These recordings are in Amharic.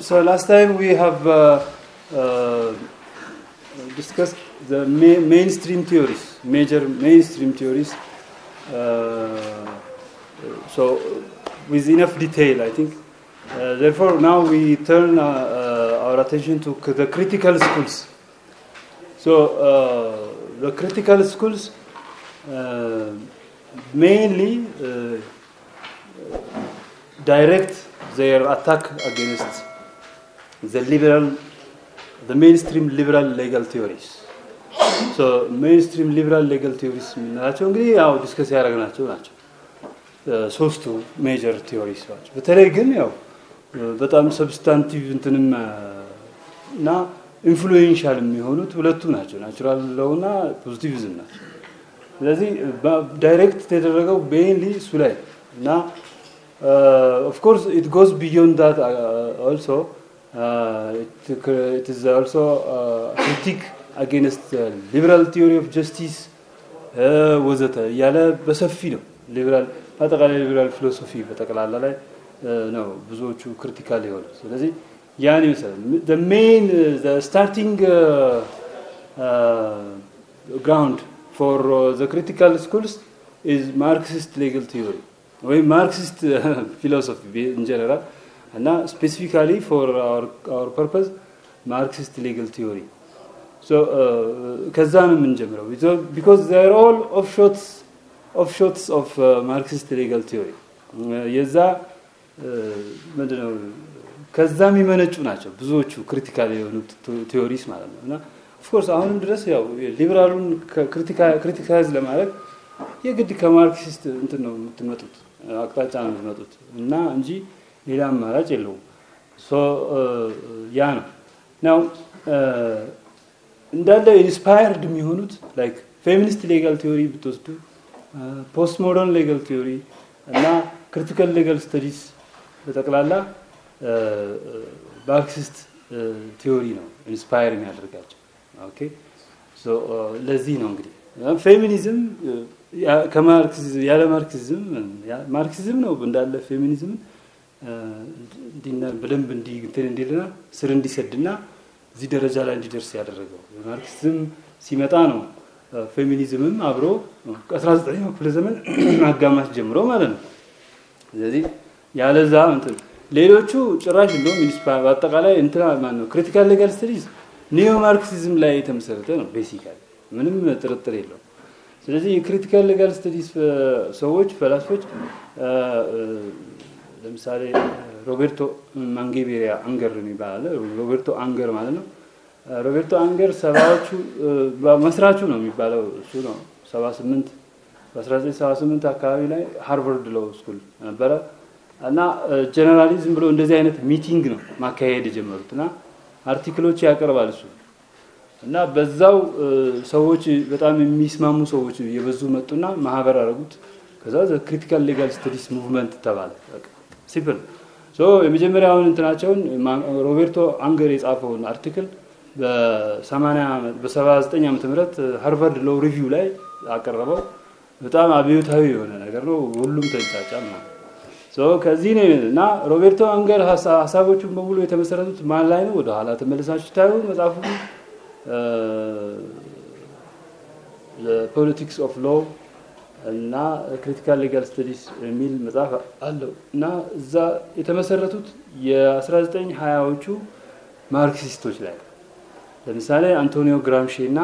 so last time we have uh, uh, discussed the ma- mainstream theories, major mainstream theories. Uh, so with enough detail, I think. Uh, therefore, now we turn uh, uh, our attention to c- the critical schools. So uh, the critical schools uh, mainly uh, direct their attack against the liberal, the mainstream liberal legal theories. So mainstream liberal legal theories የምንላቸው እንግዲህ ያው ዲስከስ ያደረግናቸው ናቸው ሶስቱ ሜጀር ቲዮሪስ ናቸው። በተለይ ግን ያው በጣም ሰብስታንቲቭ እንትንም እና ኢንፍሉዌንሻል የሚሆኑት ሁለቱ ናቸው፣ ናቹራል ለውና ፖዚቲቪዝም ናቸው። ስለዚህ ዳይሬክት የተደረገው ቤንሊ እሱ ላይ እና ኦፍ ኮርስ ኢት ጎዝ ቢዮንድ ዳት ኦልሶ ኢት ኢዝ ኦልሶ ክሪቲክ አጌንስት ሊበራል ቲዮሪ ኦፍ ጀስቲስ ወዘተ እያለ በሰፊ ነው ሊበራል አጠቃላይ ሊበራል ፊሎሶፊ በጠቅላላ ላይ ነው ብዙዎቹ ክሪቲካል የሆኑ ስለዚህ ያን ይመስላል ሜን ስታርቲንግ ግራውንድ ፎር ዘ ክሪቲካል ስኩልስ ኢዝ ማርክሲስት ሌጋል ቲዮሪ ወይም ማርክሲስት ፊሎሶፊ ኢን ጀነራል እና ስፔሲፊካሊ ፎር አወር ፐርፐዝ ማርክሲስት ሌጋል ቲዮሪ ከዛ ነው የምንጀምረው ቢኮዝ ዘር ኦል ኦፍሾትስ ኦፍሾትስ ኦፍ ማርክሲስት ሌጋል ቲዮሪ የዛ ምንድነው ከዛ የሚመነጩ ናቸው ብዙዎቹ ክሪቲካል የሆኑት ቲዮሪስ ማለት ነው እና ኦፍኮርስ አሁንም ድረስ ያው ሊበራሉን ክሪቲካይዝ ለማድረግ የግድ ከማርክሲስት እንትን ነው የምትመጡት አቅጣጫ ነው የምትመጡት እና እንጂ ሌላ አማራጭ የለውም ያ ነው ናው እንዳለ ኢንስፓየርድ የሚሆኑት ላይክ ፌሚኒስት ሌጋል ቲዮሪ ብትወስዱ ፖስት ሞደርን ሌጋል ቲዮሪ እና ክሪቲካል ሌጋል ስተዲስ በጠቅላላ ማርክሲስት ቲዮሪ ነው ኢንስፓየር የሚያደርጋቸው ኦኬ ለዚህ ነው እንግዲህ ፌሚኒዝም ያለ ማርክሲዝም ማርክሲዝም ነው እንዳለ ፌሚኒዝምን በደንብ እንትን እንዲልና ስር እንዲሰድና እዚህ ደረጃ ላይ እንዲደርስ ያደረገው ማርክሲዝም ሲመጣ ነው ፌሚኒዝምም አብሮ ከ19ኛው ክፍለ ዘመን አጋማሽ ጀምሮ ማለት ነው ስለዚህ ያለዛ እንትን ሌሎቹ ጭራሽ እንደውም በአጠቃላይ እንትና ማን ነው ክሪቲካል ሌጋል ስተዲዝ ኒዮ ማርክሲዝም ላይ የተመሰረተ ነው ቤሲካሊ ምንም ጥርጥር የለው ስለዚህ የክሪቲካል ሌጋል ስተዲስ ሰዎች ፈላስፎች ለምሳሌ ሮቤርቶ ማንጌቤሪያ አንገር የሚባል ሮቤርቶ አንገር ማለት ነው ሮቤርቶ አንገር ሰባዎቹ መስራቹ ነው የሚባለው እሱ ነው ሰባ ስምንት በ1978 አካባቢ ላይ ሃርቨርድ ሎው ስኩል ነበረ እና ጀነራሊ ዝም ብሎ እንደዚህ አይነት ሚቲንግ ነው ማካሄድ የጀመሩት እና አርቲክሎች ያቀርባል እሱ እና በዛው ሰዎች በጣም የሚስማሙ ሰዎች የበዙ መጡና ማህበር አረጉት ከዛ ክሪቲካል ሌጋል ስተዲስ ሙቭመንት ተባለ ሲምፕል ሶ የመጀመሪያውን እንትናቸውን ሮቤርቶ አንገር የጻፈውን አርቲክል በ79 ዓመተ ምህረት ሃርቫርድ ሎው ሪቪው ላይ አቀረበው በጣም አብዮታዊ የሆነ ነገር ነው ሁሉም ተንጫጫ ማለት ከዚህ ነው እና ሮቤርቶ አንገር ሀሳቦቹን በሙሉ የተመሰረቱት ማን ላይ ነው ወደኋላ ተመልሳችሁ ታዩ መጽሐፉ ፖለቲክስ ኦፍ ሎ እና ክሪቲካል ሌጋል ስተዲስ የሚል መጽሐፍ አለው እና እዛ የተመሰረቱት የ1920ዎቹ ማርክሲስቶች ላይ ለምሳሌ አንቶኒዮ ግራምሺ እና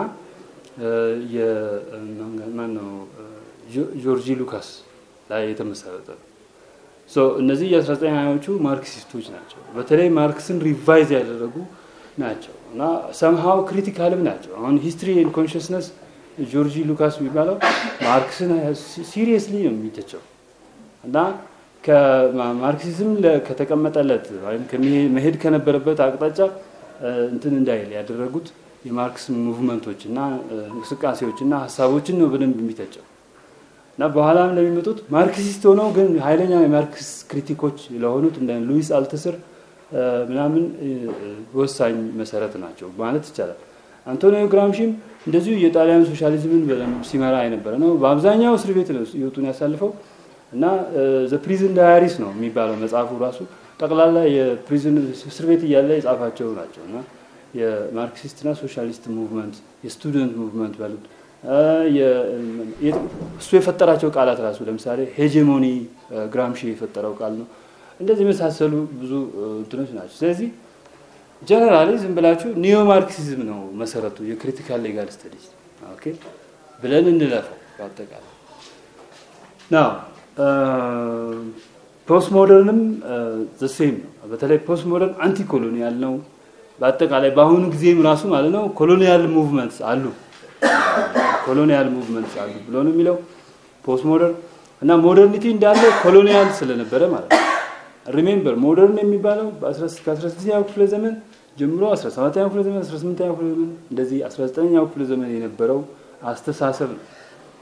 ማነው ጆርጂ ሉካስ ላይ የተመሰረተ ነው እነዚህ የ1920ዎቹ ማርክሲስቶች ናቸው በተለይ ማርክስን ሪቫይዝ ያደረጉ ናቸው እና ሰምሃው ክሪቲካልም ናቸው አሁን ሂስትሪ ኤንድ ኮንሽስነስ ጆርጂ ሉካስ የሚባለው ማርክስን ሲሪየስሊ ነው የሚተቸው እና ከማርክሲዝም ከተቀመጠለት ወይም መሄድ ከነበረበት አቅጣጫ እንትን እንዳይል ያደረጉት የማርክስ ሙቭመንቶች እና እንቅስቃሴዎች እና ሀሳቦችን ነው በደንብ የሚተቸው እና በኋላም ለሚመጡት ማርክሲስት ሆነው ግን ኃይለኛ የማርክስ ክሪቲኮች ለሆኑት እንደ ሉዊስ አልተስር ምናምን ወሳኝ መሰረት ናቸው ማለት ይቻላል አንቶኒዮ ግራምሺም እንደዚሁ የጣሊያን ሶሻሊዝምን በደንብ ሲመራ የነበረ ነው በአብዛኛው እስር ቤት ነው ህይወቱን ያሳልፈው እና ዘ ፕሪዝን ዳያሪስ ነው የሚባለው መጽሐፉ ራሱ ጠቅላላ የፕሪዝን እስር ቤት እያለ የጻፋቸው ናቸው እና የማርክሲስትና ሶሻሊስት ሙቭመንት የስቱደንት ሙቭመንት ባሉት እሱ የፈጠራቸው ቃላት ራሱ ለምሳሌ ሄጀሞኒ ግራምሺ የፈጠረው ቃል ነው። እንደዚህ የመሳሰሉ ብዙ እንትኖች ናቸው። ስለዚህ ጀነራሊ ዝም ብላችሁ ኒዮ ማርክሲዝም ነው መሰረቱ የክሪቲካል ሌጋል ስተዲስ ኦኬ ብለን እንለፈው በአጠቃላይ ናው ፖስት ሞደርንም ዘሴም ነው። በተለይ ፖስት ሞደርን አንቲ ኮሎኒያል ነው። በአጠቃላይ በአሁኑ ጊዜም ራሱ ማለት ነው ኮሎኒያል ሙቭመንትስ አሉ ኮሎኒያል ሙቭመንትስ አሉ ብሎ ነው የሚለው ፖስት ሞደርን እና ሞደርኒቲ እንዳለ ኮሎኒያል ስለነበረ ማለት ነው። ሪሜምበር ሞደርን የሚባለው ከ16ኛው ክፍለ ዘመን ጀምሮ 17ኛው ክፍለ ዘመን 18ኛው ክፍለ ዘመን እንደዚህ 19ኛው ክፍለ ዘመን የነበረው አስተሳሰብ ነው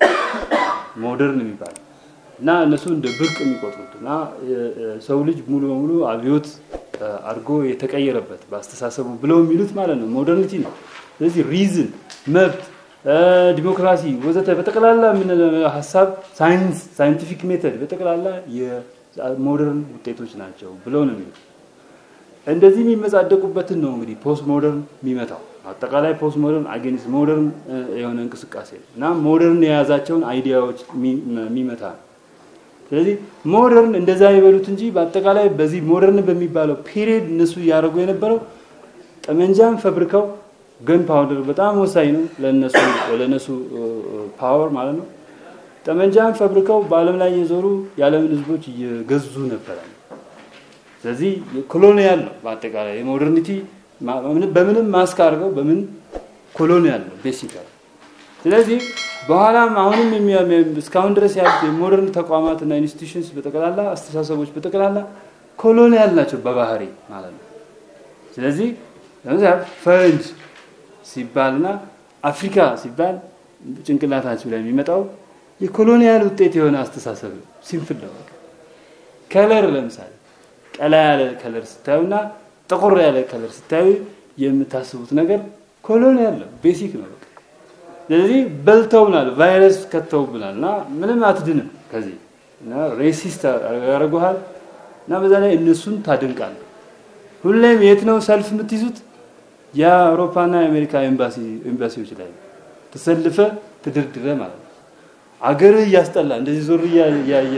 ሞደርን የሚባለው እና እነሱ እንደ ብርቅ የሚቆጥሩት እና ሰው ልጅ ሙሉ በሙሉ አብዮት አድርጎ የተቀየረበት በአስተሳሰቡ ብለው የሚሉት ማለት ነው ሞደርኒቲ ነው። ስለዚህ ሪዝን፣ መብት፣ ዲሞክራሲ ወዘተ በጠቅላላ ሀሳብ ሳይንስ፣ ሳይንቲፊክ ሜተድ በጠቅላላ የሞደርን ውጤቶች ናቸው ብለው ነው የሚሉት። እንደዚህ የሚመጻደቁበትን ነው እንግዲህ ፖስት ሞደርን የሚመታው። አጠቃላይ ፖስት ሞደርን አጌንስት ሞደርን የሆነ እንቅስቃሴ ነው እና ሞደርን የያዛቸውን አይዲያዎች የሚመታ ነው። ስለዚህ ሞደርን እንደዛ ይበሉት እንጂ በአጠቃላይ በዚህ ሞደርን በሚባለው ፒሪየድ እነሱ እያደረጉ የነበረው ጠመንጃን ፈብርከው ገን ፓውደር በጣም ወሳኝ ነው ለነሱ ለነሱ ፓወር ማለት ነው። ጠመንጃን ፈብርከው በዓለም ላይ የዞሩ የዓለምን ህዝቦች እየገዙ ነበረ። ስለዚህ ኮሎኒያል ነው በአጠቃላይ የሞደርኒቲ በምንም ማስክ አድርገው በምን ኮሎኒያል ነው ቤሲካል። ስለዚህ በኋላም አሁንም እስካሁን ድረስ ያሉት የሞደርን ተቋማት እና ኢንስቲቱሽንስ በጠቅላላ አስተሳሰቦች በጠቅላላ ኮሎኒያል ናቸው በባህሪ ማለት ነው። ስለዚህ ለምሳሌ ፈረንጅ ሲባልና አፍሪካ ሲባል ጭንቅላታችሁ ላይ የሚመጣው የኮሎኒያል ውጤት የሆነ አስተሳሰብ ነው። ሲምፕል ነው። ከለር ለምሳሌ ቀላ ያለ ከለር ስታዩና ጥቁር ያለ ከለር ስታዩ የምታስቡት ነገር ኮሎኒያል ነው፣ ቤሲክ ነው። ስለዚህ በልተውናል፣ ቫይረስ ከተውብናል እና ምንም አትድንም ከዚህ እና ሬሲስት ያደርጉሃል እና በዛ ላይ እነሱን ታደንቃል። ሁሌም የት ነው ሰልፍ የምትይዙት? የአውሮፓና የአሜሪካ ኤምባሲዎች ላይ ተሰልፈ ትድርድረ ማለት ነው። አገርህ እያስጠላ እንደዚህ ዞር እያየ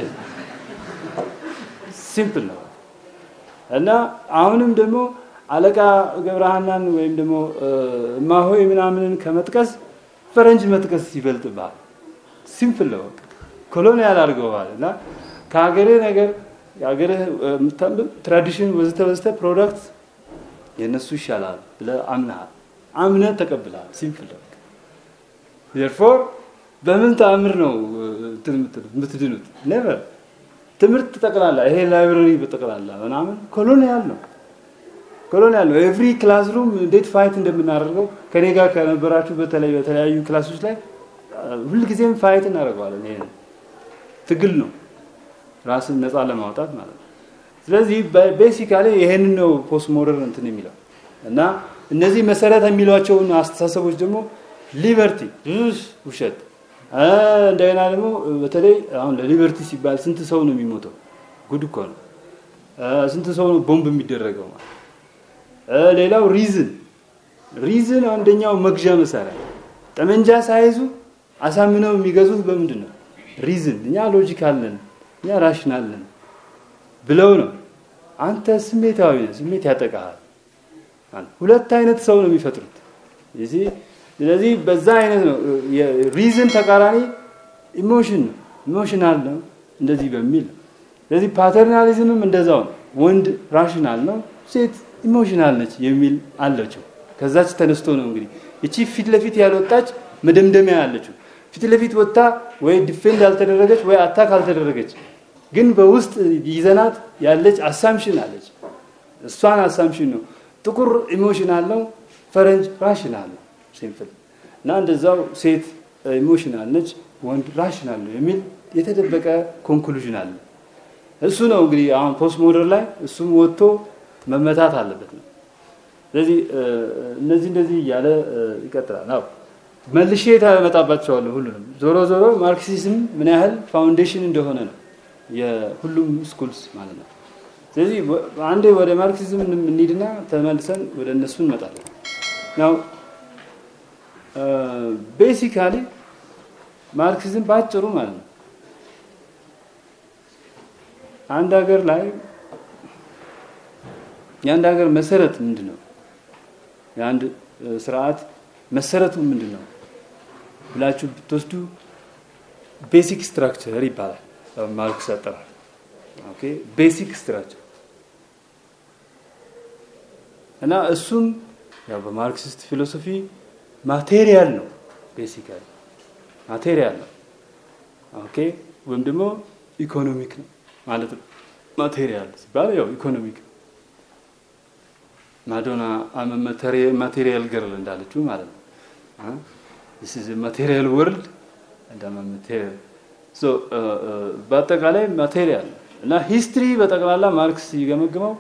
ሲምፕል ነው እና አሁንም ደግሞ አለቃ ገብረሃናን ወይም ደግሞ እማሆይ ምናምንን ከመጥቀስ ፈረንጅ መጥቀስ ይበልጥብሃል። ሲምፕል ነው። ኮሎኒያል አድርገዋል እና ከሀገርህ ነገር የሀገርህ ትራዲሽን ወዘተ ወዘተ ፕሮዳክት የእነሱ ይሻላል ብለህ አምነሃል፣ አምነህ ተቀብለሃል። ሲምፕል ነው። ዜርፎር በምን ተአምር ነው የምትድኑት? ኔቨር ትምህርት ጠቅላላ ይሄ ላይብረሪ በጠቅላላ ምናምን ኮሎኒያል ነው ኮሎኒያል ነው። ኤቭሪ ክላስሩም እንዴት ፋይት እንደምናደርገው ከኔ ጋር ከነበራችሁ በተለይ በተለያዩ ክላሶች ላይ ሁልጊዜም ፋይት እናደርገዋለን። ይሄ ትግል ነው፣ ራስን ነፃ ለማውጣት ማለት ነው። ስለዚህ ቤሲካሊ ይሄንን ነው ፖስት ሞደርን እንትን የሚለው እና እነዚህ መሰረት የሚሏቸውን አስተሳሰቦች ደግሞ ሊበርቲ ውሸት እንደገና ደግሞ በተለይ አሁን ለሊበርቲ ሲባል ስንት ሰው ነው የሚሞተው? ጉድ እኮ ነው። ስንት ሰው ነው ቦምብ የሚደረገው ማለት ሌላው ሪዝን ሪዝን አንደኛው መግዣ መሳሪያ ጠመንጃ ሳይዙ አሳምነው የሚገዙት በምንድን ነው? ሪዝን እኛ ሎጂካል ነን፣ እኛ ራሽናል ነን ብለው ነው። አንተ ስሜታዊ ነህ፣ ስሜት ያጠቃሃል። ሁለት አይነት ሰው ነው የሚፈጥሩት። ስለዚህ በዛ አይነት ነው ሪዝን ተቃራኒ ኢሞሽን ነው፣ ኢሞሽናል ነው እንደዚህ በሚል ነው። ስለዚህ ፓተርናሊዝምም እንደዛው ነው። ወንድ ራሽናል ነው፣ ሴት ኢሞሽናል ነች የሚል አለችው። ከዛች ተነስቶ ነው እንግዲህ እቺ ፊት ለፊት ያልወጣች መደምደሚያ ያለችው ፊት ለፊት ወጥታ ወይ ዲፌንድ ያልተደረገች ወይ አታክ አልተደረገች፣ ግን በውስጥ ይዘናት ያለች አሳምሽን አለች። እሷን አሳምሽን ነው። ጥቁር ኢሞሽናል ነው፣ ፈረንጅ ራሽናል ነው። ሲምፕል እና እንደዛው ሴት ኢሞሽናል ነች፣ ወንድ ራሽናል ነው የሚል የተደበቀ ኮንክሉዥን አለ። እሱ ነው እንግዲህ አሁን ፖስት ሞደር ላይ እሱም ወጥቶ መመታት አለበት ነው። ስለዚህ እነዚህ እንደዚህ እያለ ይቀጥላል። አዎ መልሼ ታመጣባቸዋለሁ ሁሉንም። ዞሮ ዞሮ ማርክሲዝም ምን ያህል ፋውንዴሽን እንደሆነ ነው የሁሉም ስኩልስ ማለት ነው። ስለዚህ አንዴ ወደ ማርክሲዝም እንሂድና ተመልሰን ወደ እነሱ እንመጣለን። ናው ቤሲካሊ ማርክሲዝም በአጭሩ ማለት ነው አንድ ሀገር ላይ የአንድ ሀገር መሰረት ምንድን ነው? የአንድ ስርዓት መሰረቱ ምንድን ነው ብላችሁ ብትወስዱ ቤሲክ ስትራክቸር ይባላል ማርክስ አጠራር። ኦኬ ቤሲክ ስትራክቸር እና እሱም ያው በማርክሲስት ፊሎሶፊ ማቴሪያል ነው። ቤሲካሊ ማቴሪያል ነው። ኦኬ ወይም ደግሞ ኢኮኖሚክ ነው ማለት ነው። ማቴሪያል ሲባል ያው ኢኮኖሚክ ነው። ማዶና ማቴሪያል ገርል እንዳለችው ማለት ነው። ማቴሪያል ወርልድ ማቴሪያል በአጠቃላይ ማቴሪያል እና ሂስትሪ በጠቅላላ ማርክስ ሲገመግመው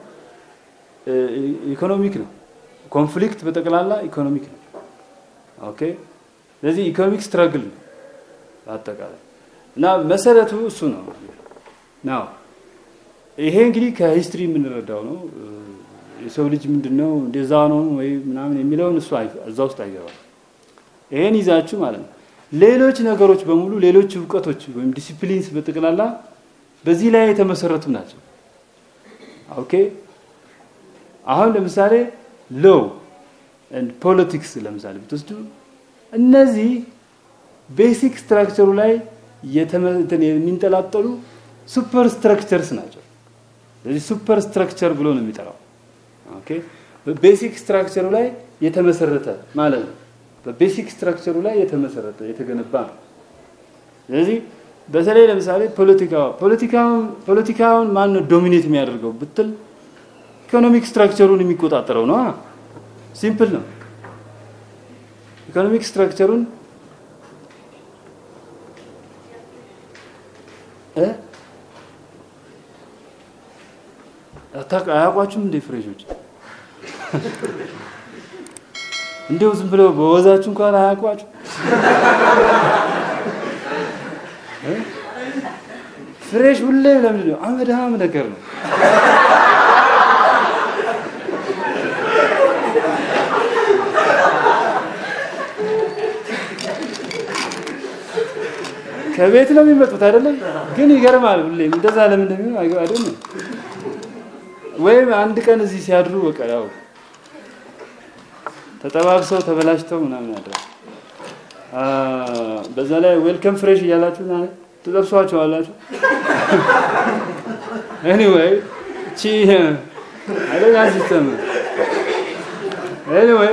ኢኮኖሚክ ነው። ኮንፍሊክት በጠቅላላ ኢኮኖሚክ ነው። ኦኬ ስለዚህ ኢኮኖሚክ ስትራግል ነው በአጠቃላይ እና መሰረቱ እሱ ነው ናው ይሄ እንግዲህ ከሂስትሪ የምንረዳው ነው። የሰው ልጅ ምንድን ነው እንደዛ ነው ወይ ምናምን የሚለውን እሱ እዛ ውስጥ አይገባም። ይሄን ይዛችሁ ማለት ነው። ሌሎች ነገሮች በሙሉ ሌሎች እውቀቶች ወይም ዲሲፕሊንስ በጠቅላላ በዚህ ላይ የተመሰረቱ ናቸው። ኦኬ አሁን ለምሳሌ ሎው ፖለቲክስ ለምሳሌ ብትወስዱ እነዚህ ቤሲክ ስትራክቸሩ ላይ የሚንጠላጠሉ ሱፐር ስትራክቸርስ ናቸው። ስለዚህ ሱፐር ስትራክቸር ብሎ ነው የሚጠራው። ኦኬ በቤሲክ ስትራክቸሩ ላይ የተመሰረተ ማለት ነው። በቤሲክ ስትራክቸሩ ላይ የተመሰረተ የተገነባ ነው። ስለዚህ በተለይ ለምሳሌ ፖለቲካው ፖለቲካውን ፖለቲካውን ማን ነው ዶሚኔት የሚያደርገው ብትል ኢኮኖሚክ ስትራክቸሩን የሚቆጣጠረው ነው። ሲምፕል ነው። ኢኮኖሚክ ስትራክቸሩን አያውቋችሁም እንደ ፍሬሾች እንዲሁ ዝም ብለው በወዛችሁ እንኳን አያውቋችሁ። ፍሬሽ ሁሌ ለምንድን ነው አመዳም ነገር ነው። ከቤት ነው የሚመጡት አይደለም። ግን ይገርማል። ሁሌም እንደዛ ለምን እንደሚሆን አይደለም። ወይም አንድ ቀን እዚህ ሲያድሩ በቃ ያው ተጠባብሰው ተበላሽተው ምናምን ያድራል። በዛ ላይ ዌልከም ፍሬሽ እያላችሁ ትጠብሷቸዋላችሁ። ኤኒዌይ እቺ አደጋ ሲስተም ኤኒዌይ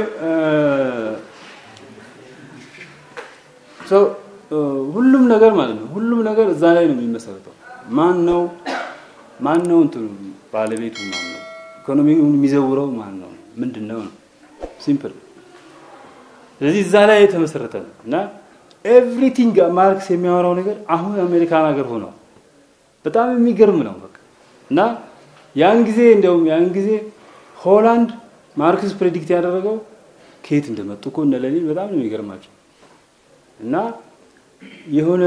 ሁሉም ነገር ማለት ነው ሁሉም ነገር እዛ ላይ ነው የሚመሰረተው። ማን ነው ማን ነው እንትኑ ባለቤቱ ማን ነው? ኢኮኖሚውን የሚዘውረው ማን ነው? ምንድን ነው ነው ሲምፕል። ስለዚህ እዛ ላይ የተመሰረተ ነው እና ኤቭሪቲንግ ማርክስ የሚያወራው ነገር አሁን አሜሪካን ሀገር ሆኗል። በጣም የሚገርም ነው በቃ እና ያን ጊዜ እንደውም ያን ጊዜ ሆላንድ ማርክስ ፕሬዲክት ያደረገው ከየት እንደመጡ እኮ እነ ሌኒን በጣም ነው የሚገርማቸው እና የሆነ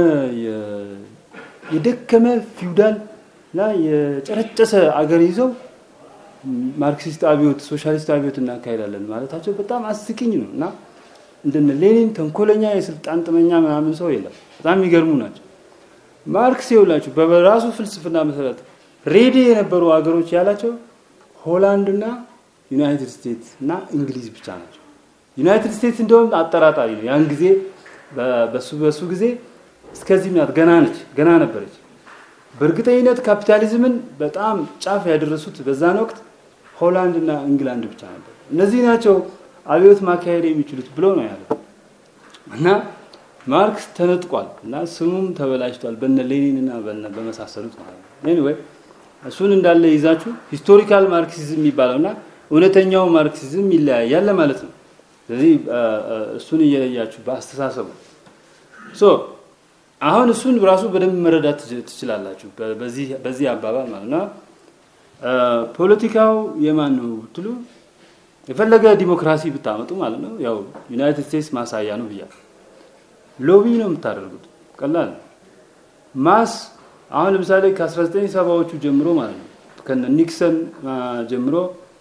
የደከመ ፊውዳል እና የጨረጨሰ አገር ይዘው ማርክሲስት አብዮት ሶሻሊስት አብዮት እናካሄዳለን ማለታቸው በጣም አስቂኝ ነው እና እንደነ ሌኒን ተንኮለኛ የስልጣን ጥመኛ ምናምን ሰው የለም። በጣም የሚገርሙ ናቸው። ማርክስ ይውላችሁ በራሱ ፍልስፍና መሰረት ሬዲ የነበሩ ሀገሮች ያላቸው ሆላንድና ዩናይትድ ስቴትስ እና እንግሊዝ ብቻ ናቸው። ዩናይትድ ስቴትስ እንደውም አጠራጣሪ ነው። ያን ጊዜ በሱ በሱ ጊዜ እስከዚህ ናት፣ ገና ነች፣ ገና ነበረች። በእርግጠኝነት ካፒታሊዝምን በጣም ጫፍ ያደረሱት በዛን ወቅት ሆላንድ እና እንግላንድ ብቻ ነበር። እነዚህ ናቸው አብዮት ማካሄድ የሚችሉት ብሎ ነው ያለው እና ማርክስ ተነጥቋል እና ስሙም ተበላሽቷል በነ ሌኒን እና በነ በመሳሰሉት ማለት ነው። ኤኒዌይ እሱን እንዳለ ይዛችሁ ሂስቶሪካል ማርክሲዝም የሚባለው እና እውነተኛው ማርክሲዝም ይለያያል ለማለት ነው። ስለዚህ እሱን እየለያችሁ በአስተሳሰቡ ሶ አሁን እሱን ራሱ በደንብ መረዳት ትችላላችሁ በዚህ አባባል ማለት ነው። ፖለቲካው የማን ነው ብትሉ የፈለገ ዲሞክራሲ ብታመጡ ማለት ነው ያው ዩናይትድ ስቴትስ ማሳያ ነው ብያለሁ። ሎቢ ነው የምታደርጉት። ቀላል ማስ አሁን ለምሳሌ ከ1970ዎቹ ጀምሮ ማለት ነው ከነ ኒክሰን ጀምሮ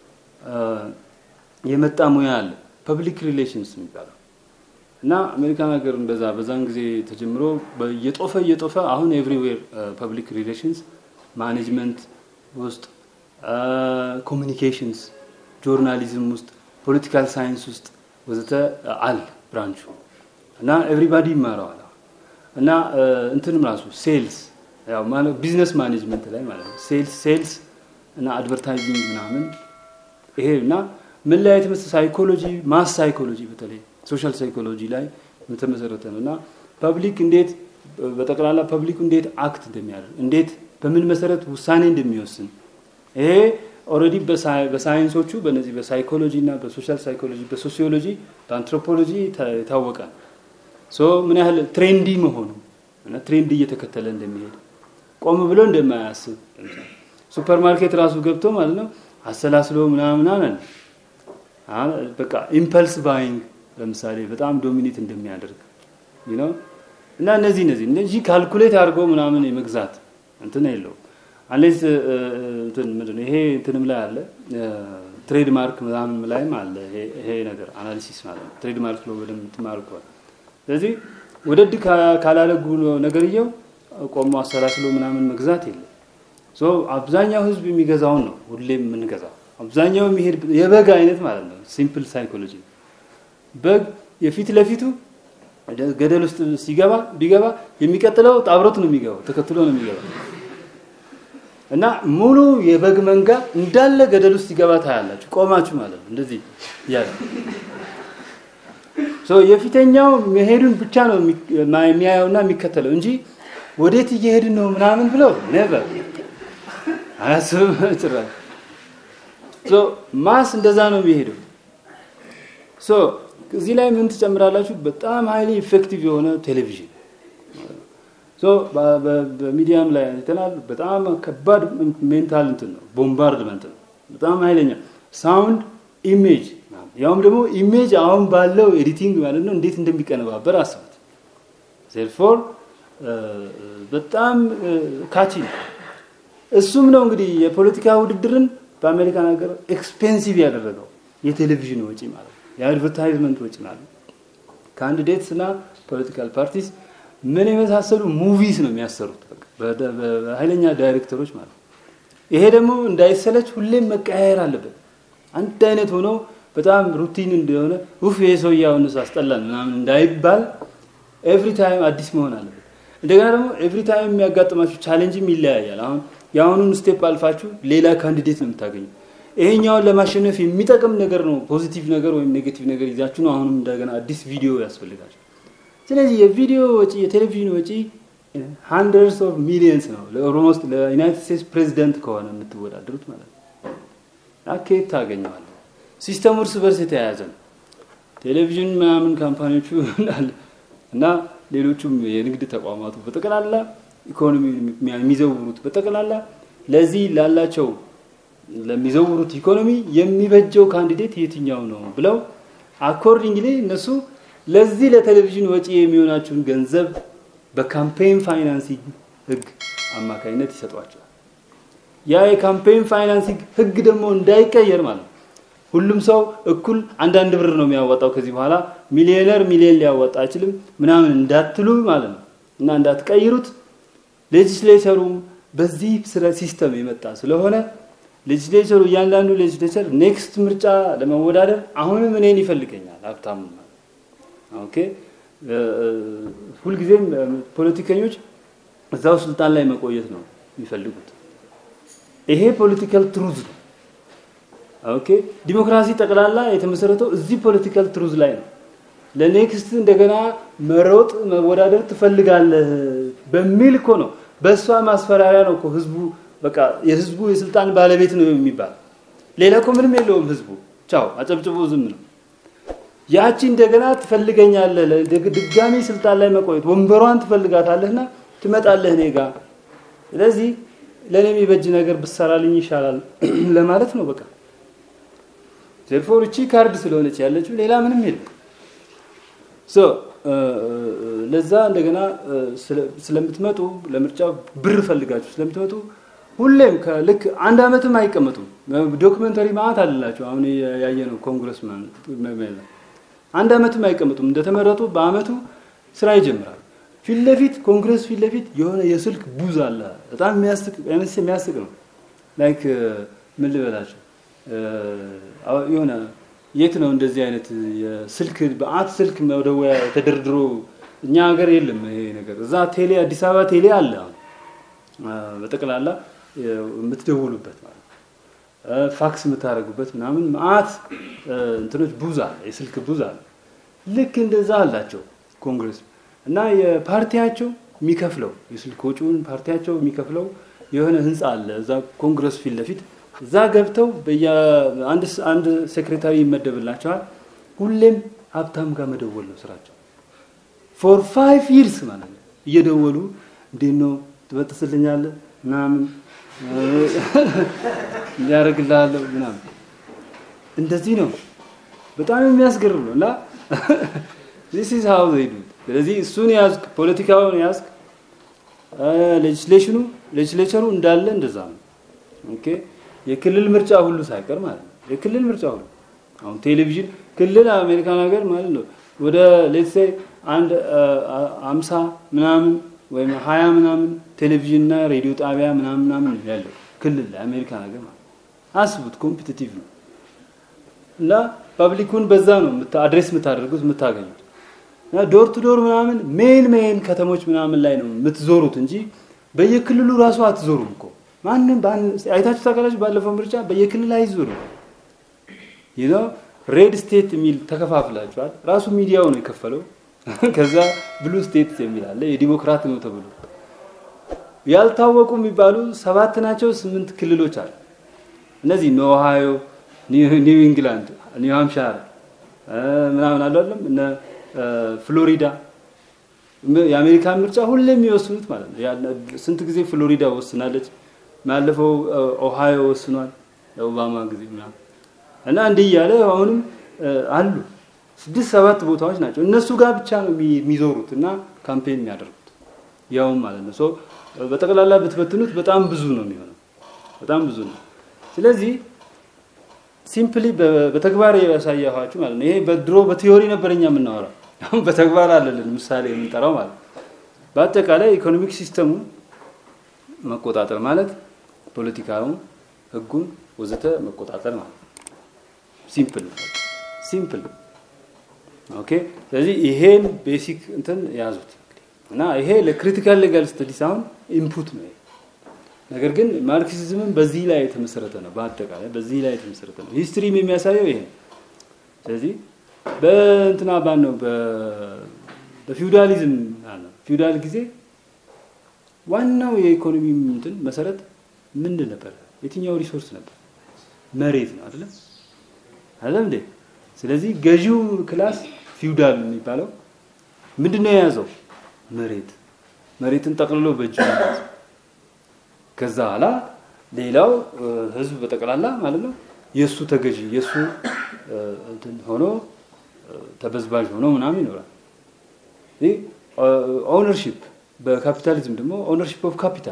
የመጣ ሙያ አለ ፐብሊክ ሪሌሽንስ የሚባለው እና አሜሪካን ሀገር እንደዛ በዛን ጊዜ ተጀምሮ እየጦፈ እየጦፈ አሁን ኤቭሪዌር ፐብሊክ ሪሌሽንስ ማኔጅመንት ውስጥ ኮሚኒኬሽንስ፣ ጆርናሊዝም ውስጥ፣ ፖለቲካል ሳይንስ ውስጥ ወዘተ አለ ብራንቹ እና ኤቭሪባዲ ይማረዋል እና እንትንም ራሱ ሴልስ ያው ማለት ቢዝነስ ማኔጅመንት ላይ ማለት ነው። ሴልስ ሴልስ እና አድቨርታይዚንግ ምናምን ይሄ እና ምን ላይ የተመሰ ሳይኮሎጂ ማስ ሳይኮሎጂ በተለይ ሶሻል ሳይኮሎጂ ላይ የተመሰረተ ነው እና ፐብሊክ እንዴት በጠቅላላ ፐብሊኩ እንዴት አክት እንደሚያደርግ እንዴት በምን መሰረት ውሳኔ እንደሚወስን ይሄ ኦልሬዲ በሳይንሶቹ በነዚህ በሳይኮሎጂ እና በሶሻል ሳይኮሎጂ በሶሲዮሎጂ በአንትሮፖሎጂ የታወቀ ነው። ሶ ምን ያህል ትሬንዲ መሆኑ እና ትሬንድ እየተከተለ እንደሚሄድ ቆም ብሎ እንደማያስብ ሱፐር ማርኬት ራሱ ገብቶ ማለት ነው አሰላስሎ ምናምን አለ በቃ ኢምፐልስ ባይንግ ለምሳሌ በጣም ዶሚኔት እንደሚያደርግ ነው እና እነዚህ እነዚህ እነዚህ ካልኩሌት አድርጎ ምናምን የመግዛት እንትን የለውም። አንሌስ እንትን ምንድን ነው ይሄ እንትንም ላይ አለ ትሬድ ማርክ ምናምን ላይም አለ ይሄ ነገር አናሊሲስ ማለት ነው። ትሬድ ማርክ ነው በደንብ ትማሩ ከሆነ ስለዚህ ወደድ ካላለጉ ነገርየው ቆሞ አሰላስሎ ምናምን መግዛት የለም። ሶ አብዛኛው ህዝብ የሚገዛውን ነው ሁሌም የምንገዛው። አብዛኛው የሚሄድ የበግ አይነት ማለት ነው። ሲምፕል ሳይኮሎጂ በግ የፊት ለፊቱ ገደል ውስጥ ሲገባ ቢገባ የሚቀጥለው ጣብሮት ነው የሚገባው፣ ተከትሎ ነው የሚገባው እና ሙሉ የበግ መንጋ እንዳለ ገደል ውስጥ ሲገባ ታያላችሁ፣ ቆማችሁ ማለት ነው። እንደዚህ እያለ የፊተኛው መሄዱን ብቻ ነው የሚያየውና የሚከተለው እንጂ ወዴት እየሄድን ነው ምናምን ብለው ኔቨር አያስብም ጭራሽ። ማስ እንደዛ ነው የሚሄደው። እዚህ ላይ ምን ትጨምራላችሁ? በጣም ሀይሊ ኢፌክቲቭ የሆነ ቴሌቪዥን በሚዲያም ላይ አይተናል። በጣም ከባድ ሜንታል እንትን ነው፣ ቦምባርድመንት ነው። በጣም ኃይለኛ ሳውንድ፣ ኢሜጅ ያውም ደግሞ ኢሜጅ አሁን ባለው ኤዲቲንግ ማለት ነው እንዴት እንደሚቀነባበር አስቡት። ዜርፎር በጣም ካቺ ነው። እሱም ነው እንግዲህ የፖለቲካ ውድድርን በአሜሪካን ሀገር ኤክስፔንሲቭ ያደረገው የቴሌቪዥን ወጪ ማለት ነው፣ የአድቨርታይዝመንት ወጪ ማለት ነው። ካንዲዴትስ እና ፖለቲካል ፓርቲስ ምን የመሳሰሉ ሙቪስ ነው የሚያሰሩት በኃይለኛ ዳይሬክተሮች ማለት ነው። ይሄ ደግሞ እንዳይሰለች ሁሌም መቀያየር አለበት። አንድ አይነት ሆኖ በጣም ሩቲን እንደሆነ ውፍ ይሄ ሰውዬ አሁንስ አስጠላን ምናምን እንዳይባል ኤቭሪ ታይም አዲስ መሆን አለበት። እንደገና ደግሞ ኤቭሪ ታይም የሚያጋጥማችሁ ቻሌንጅም ይለያያል። አሁን የአሁኑን ስቴፕ አልፋችሁ ሌላ ካንዲዴት ነው የምታገኙ። ይሄኛውን ለማሸነፍ የሚጠቅም ነገር ነው ፖዚቲቭ ነገር ወይም ኔጌቲቭ ነገር ይዛችሁ ነው አሁንም እንደገና አዲስ ቪዲዮ ያስፈልጋቸው። ስለዚህ የቪዲዮ ወጪ የቴሌቪዥን ወጪ ሃንድረድስ ኦፍ ሚሊየንስ ነው ለኦልሞስት ለዩናይትድ ስቴትስ ፕሬዚደንት ከሆነ የምትወዳደሩት ማለት ነው። አኬት ታገኘዋለ። ሲስተሙ እርስ በርስ የተያያዘ ነው። ቴሌቪዥን ምናምን ካምፓኒዎቹ እና ሌሎቹም የንግድ ተቋማቱ በጠቅላላ ኢኮኖሚ የሚዘውሩት በጠቅላላ ለዚህ ላላቸው ለሚዘውሩት ኢኮኖሚ የሚበጀው ካንዲዴት የትኛው ነው ብለው አኮርዲንግሊ እነሱ ለዚህ ለቴሌቪዥን ወጪ የሚሆናችሁን ገንዘብ በካምፔን ፋይናንሲንግ ህግ አማካኝነት ይሰጧቸዋል። ያ የካምፔን ፋይናንሲንግ ህግ ደግሞ እንዳይቀየር ማለት ነው። ሁሉም ሰው እኩል አንዳንድ ብር ነው የሚያወጣው ከዚህ በኋላ ሚሊዮነር ሚሊዮን ሊያወጣ አይችልም ምናምን እንዳትሉ ማለት ነው እና እንዳትቀይሩት ሌጅስሌቸሩም በዚህ ሲስተም የመጣ ስለሆነ ሌጅስሌቸሩ እያንዳንዱ ሌጅስሌቸር ኔክስት ምርጫ ለመወዳደር አሁንም እኔን ይፈልገኛል ሀብታሙ ኦኬ ሁልጊዜም ፖለቲከኞች እዛው ስልጣን ላይ መቆየት ነው የሚፈልጉት። ይሄ ፖለቲካል ትሩዝ ነው። ኦኬ ዲሞክራሲ ጠቅላላ የተመሰረተው እዚህ ፖለቲካል ትሩዝ ላይ ነው። ለኔክስት እንደገና መሮጥ መወዳደር ትፈልጋለህ በሚል እኮ ነው። በእሷ ማስፈራሪያ ነው እኮ ህዝቡ በቃ የህዝቡ የስልጣን ባለቤት ነው የሚባል። ሌላ እኮ ምንም የለውም ህዝቡ። ቻው አጨብጭቦ ዝም ነው። ያቺ እንደገና ትፈልገኛለህ ድጋሚ ስልጣን ላይ መቆየት ወንበሯን ትፈልጋታለህና ትመጣለህ እኔ ጋር ስለዚህ ለእኔ የሚበጅ ነገር ብሰራልኝ ይሻላል ለማለት ነው በቃ ዜርፎር እቺ ካርድ ስለሆነች ያለችው ሌላ ምንም የለም ሶ ለዛ እንደገና ስለምትመጡ ለምርጫ ብር ፈልጋችሁ ስለምትመጡ ሁሌም ከልክ አንድ አመትም አይቀመጡም። ዶክመንተሪ ማለት አለላቸው። አሁን ያየ ነው ኮንግረስ አንድ አመትም አይቀመጡም። እንደተመረጡ በአመቱ ስራ ይጀምራሉ። ፊት ለፊት ኮንግረስ ፊት ለፊት የሆነ የስልክ ቡዝ አለ። በጣም የሚያስቅ የሚያስቅ ነው። ላይክ ምን ልበላቸው የሆነ የት ነው እንደዚህ አይነት የስልክ በአት ስልክ መደወያ ተደርድሮ እኛ ሀገር የለም ይሄ ነገር። እዛ ቴሌ አዲስ አበባ ቴሌ አለ አሁን በጠቅላላ የምትደውሉበት ማለት ፋክስ የምታደርጉበት ምናምን መአት እንትኖች ቡዝ አለ፣ የስልክ ቡዝ አለ። ልክ እንደዛ አላቸው ኮንግረስ እና የፓርቲያቸው የሚከፍለው የስልክ ወጪውን ፓርቲያቸው የሚከፍለው የሆነ ህንፃ አለ እዛ ኮንግረስ ፊት ለፊት እዛ ገብተው አንድ ሴክሬታሪ ይመደብላቸዋል። ሁሌም ሀብታም ጋር መደወል ነው ስራቸው። ፎር ፋይቭ ይርስ ማለት ነው እየደወሉ እንዴት ነው ትበጥስልኛለህ ምናምን እንዲያደርግልሃለሁ ምናምን እንደዚህ ነው። በጣም የሚያስገርም ነው እና ዚስ ኢዝ ሃው ዘይ ዱ ስለዚህ እሱን ያዝክ፣ ፖለቲካውን ያዝክ፣ ሌጅስሌሽኑ ሌጅስሌቸሩ እንዳለ እንደዛ ነው። ኦኬ የክልል ምርጫ ሁሉ ሳይቀር ማለት ነው። የክልል ምርጫ ሁሉ አሁን ቴሌቪዥን ክልል አሜሪካን ሀገር ማለት ነው ወደ ሌትስ ሴይ አንድ አምሳ ምናምን ወይም ሀያ ምናምን ቴሌቪዥንና ሬዲዮ ጣቢያ ምናምን ምናምን ያለው ክልል ላይ አሜሪካን ሀገር ማለት አስቡት። ኮምፒቲቲቭ ነው እና ፐብሊኩን በዛ ነው አድሬስ የምታደርጉት የምታገኙት እና ዶር ቱ ዶር ምናምን ሜን ሜን ከተሞች ምናምን ላይ ነው የምትዞሩት እንጂ በየክልሉ ራሱ አትዞሩም እኮ ማንም አይታችሁ ታውቃላችሁ። ባለፈው ምርጫ በየክልል አይዞሩም። ይህ ነው ሬድ ስቴት የሚል ተከፋፍላችኋል። ራሱ ሚዲያው ነው የከፈለው። ከዛ ብሉ ስቴት የሚል አለ የዲሞክራት ነው ተብሎ ያልታወቁ የሚባሉ ሰባት ናቸው ስምንት ክልሎች አሉ። እነዚህ ኖ ኦሃዮ፣ ኒው ኢንግላንድ፣ ኒው ሃምፕሻር ምናምን አሉ አይደለም እነ ፍሎሪዳ የአሜሪካን ምርጫ ሁሌ የሚወስኑት ማለት ነው። ስንት ጊዜ ፍሎሪዳ ወስናለች። ባለፈው ኦሃዮ ወስኗል የኦባማ ጊዜ ምናምን እና እንዲህ እያለ አሁንም አሉ ስድስት ሰባት ቦታዎች ናቸው። እነሱ ጋር ብቻ ነው የሚዞሩት እና ካምፔን የሚያደርጉት ያውም ማለት ነው። በጠቅላላ ብትበትኑት በጣም ብዙ ነው የሚሆነው፣ በጣም ብዙ ነው። ስለዚህ ሲምፕሊ በተግባር ያሳያኋችሁ ማለት ነው። ይሄ በድሮ በቲዮሪ ነበር እኛ የምናወራው፣ አሁን በተግባር አለልን ምሳሌ የምንጠራው ማለት ነው። በአጠቃላይ ኢኮኖሚክ ሲስተሙ መቆጣጠር ማለት ፖለቲካውን፣ ህጉን ወዘተ መቆጣጠር ማለት ነው። ሲምፕል ሲምፕል ኦኬ። ስለዚህ ይሄን ቤሲክ እንትን ያዙት እና ይሄ ለክሪቲካል ሌጋል ስተዲስ አሁን ኢንፑት ነው። ነገር ግን ማርክሲዝምን በዚህ ላይ የተመሰረተ ነው። በአጠቃላይ በዚህ ላይ የተመሰረተ ነው። ሂስትሪም የሚያሳየው ይሄ ነው። ስለዚህ በእንትና ባን ነው በፊውዳሊዝም ነው ፊውዳል ጊዜ ዋናው የኢኮኖሚ እንትን መሰረት ምንድን ነበር? የትኛው ሪሶርስ ነበር? መሬት ነው አይደለም አይደለም እንዴ? ስለዚህ ገዢው ክላስ ፊውዳል የሚባለው ምንድን ነው የያዘው? መሬት መሬትን ጠቅልሎ በእጁ የያዘው። ከዛ በኋላ ሌላው ህዝብ በጠቅላላ ማለት ነው የእሱ ተገዢ የእሱ እንትን ሆኖ ተበዝባዥ ሆኖ ምናምን ይኖራል። ኦውነርሺፕ በካፒታሊዝም ደግሞ ኦውነርሺፕ ኦፍ ካፒታል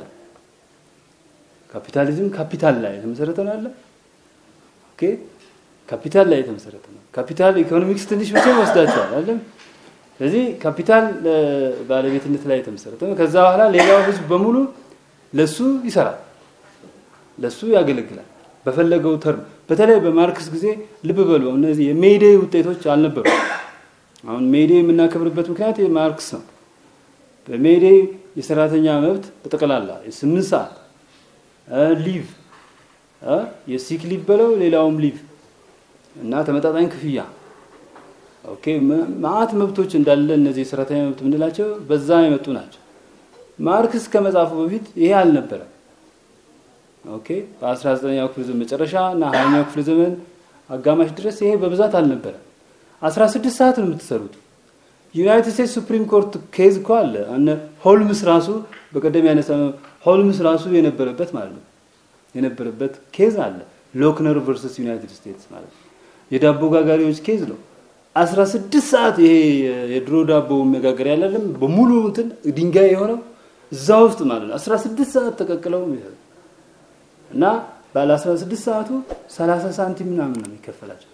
ካፒታሊዝም ካፒታል ላይ የተመሰረተ ነው አለ ኦኬ ካፒታል ላይ የተመሰረተ ነው። ካፒታል ኢኮኖሚክስ ትንሽ ብቻ ወስዳቸዋል አይደለም። ስለዚህ ካፒታል ባለቤትነት ላይ የተመሰረተ ነው። ከዛ በኋላ ሌላው ህዝብ በሙሉ ለሱ ይሰራል፣ ለሱ ያገለግላል በፈለገው ተርም። በተለይ በማርክስ ጊዜ ልብ በሉ እነዚህ የሜይዴ ውጤቶች አልነበሩ። አሁን ሜይዴ የምናከብርበት ምክንያት ማርክስ ነው። በሜይዴ የሰራተኛ መብት በጠቅላላ የስምንት ሰዓት ሊቭ የሲክ ሊቭ በለው ሌላውም ሊቭ እና ተመጣጣኝ ክፍያ ኦኬ ማአት መብቶች እንዳለ እነዚህ የሰራተኛ መብት የምንላቸው በዛ የመጡ ናቸው። ማርክስ ከመጻፉ በፊት ይሄ አልነበረም። ኦኬ በ19ኛው ክፍለ ዘመን መጨረሻ እና 20ኛው ክፍለ ዘመን አጋማሽ ድረስ ይሄ በብዛት አልነበረም። 16 ሰዓት ነው የምትሰሩት። ዩናይትድ ስቴትስ ሱፕሪም ኮርት ኬዝ እኮ አለ። እነ ሆልምስ ራሱ በቀደም ያነሳ ሆልምስ ራሱ የነበረበት ማለት ነው የነበረበት ኬዝ አለ። ሎክነር ቨርሰስ ዩናይትድ ስቴትስ ማለት ነው። የዳቦ ጋጋሪዎች ኬዝ ነው። 16 ሰዓት ይሄ የድሮ ዳቦ መጋገር ያለም በሙሉ እንትን ድንጋይ የሆነው እዛ ውስጥ ማለት ነው። 16 ሰዓት ተቀቅለው እና ባለ 16 ሰዓቱ 30 ሳንቲም ምናምን ነው የሚከፈላቸው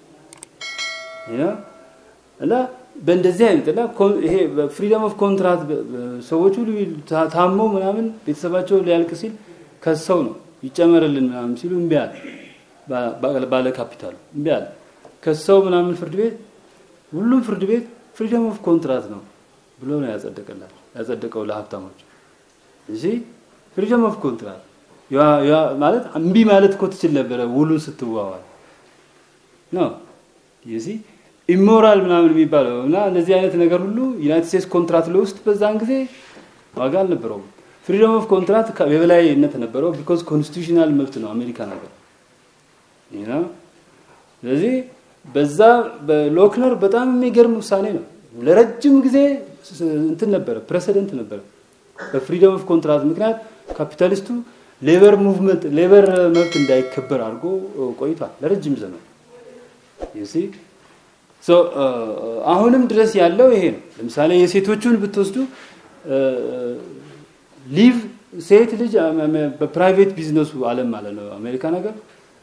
እና በእንደዚህ አይነት እና ይሄ ፍሪደም ኦፍ ኮንትራት ሰዎቹ ታመው ምናምን ቤተሰባቸው ሊያልቅ ሲል ከሰው ነው ይጨመርልን ምናምን ሲሉ እምቢ አለ። ባለ ካፒታሉ እምቢ አለ። ከሰው ምናምን ፍርድ ቤት ሁሉም ፍርድ ቤት ፍሪደም ኦፍ ኮንትራት ነው ብሎ ነው ያጸደቀላቸው ያጸደቀው ለሀብታሞች እንጂ ፍሪደም ኦፍ ኮንትራት ማለት እምቢ ማለት እኮ ትችል ነበረ ውሉን ስትዋዋል ነው ይዚ ኢሞራል ምናምን የሚባለው እና እንደዚህ አይነት ነገር ሁሉ ዩናይትድ ስቴትስ ኮንትራት ውስጥ በዛን ጊዜ ዋጋ አልነበረውም። ፍሪደም ኦፍ ኮንትራት የበላይነት ነበረው ቢኮዝ ኮንስቲቱሽናል መብት ነው አሜሪካ ነገር ስለዚህ በዛ በሎክነር በጣም የሚገርም ውሳኔ ነው። ለረጅም ጊዜ እንትን ነበረ ፕሬሲደንት ነበረ። በፍሪደም ኦፍ ኮንትራት ምክንያት ካፒታሊስቱ ሌበር ሙቭመንት ሌበር መብት እንዳይከበር አድርጎ ቆይቷል ለረጅም ዘመን ዩሲ አሁንም ድረስ ያለው ይሄ ነው። ለምሳሌ የሴቶቹን ብትወስዱ ሊቭ ሴት ልጅ በፕራይቬት ቢዝነሱ አለም ማለት ነው አሜሪካ ነገር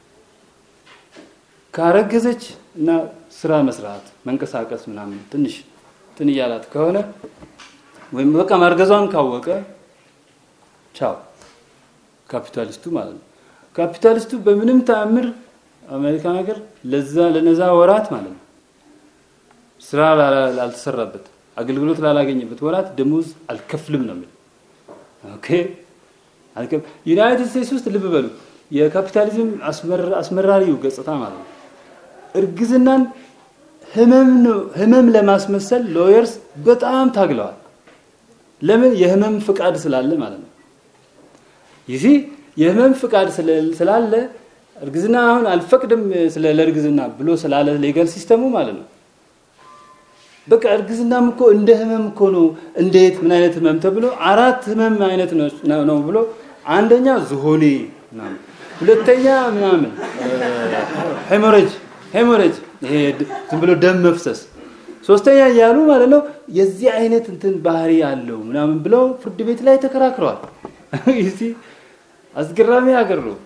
ካረገዘች እና ስራ መስራት መንቀሳቀስ ምናምን ትንሽ ትን እያላት ከሆነ ወይም በቃ ማርገዟን ካወቀ ቻው ካፒታሊስቱ ማለት ነው። ካፒታሊስቱ በምንም ተአምር አሜሪካ ነገር ለዛ ለነዛ ወራት ማለት ነው ስራ ላልተሰራበት አገልግሎት ላላገኘበት ወራት ደሞዝ አልከፍልም ነው የሚል ኦኬ ዩናይትድ ስቴትስ ውስጥ ልብ በሉ የካፒታሊዝም አስመራሪው ገጽታ ማለት ነው እርግዝናን ህመም ለማስመሰል ሎየርስ በጣም ታግለዋል ለምን የህመም ፍቃድ ስላለ ማለት ነው ይህ የህመም ፍቃድ ስላለ እርግዝና አሁን አልፈቅድም ስለ ለእርግዝና ብሎ ስላለ ሌጋል ሲስተሙ ማለት ነው በቃ እርግዝናም እኮ እንደ ህመም እኮ ነው እንዴት ምን አይነት ህመም ተብሎ አራት ህመም አይነት ነው ብሎ አንደኛ ዝሆኔ ምናምን ሁለተኛ ምናምን ሄሞሬጅ ሄሞሬጅ ይሄ ዝም ብሎ ደም መፍሰስ ሶስተኛ እያሉ ማለት ነው የዚህ አይነት እንትን ባህሪ አለው ምናምን ብለው ፍርድ ቤት ላይ ተከራክረዋል ይሲ አስገራሚ ሀገር ነው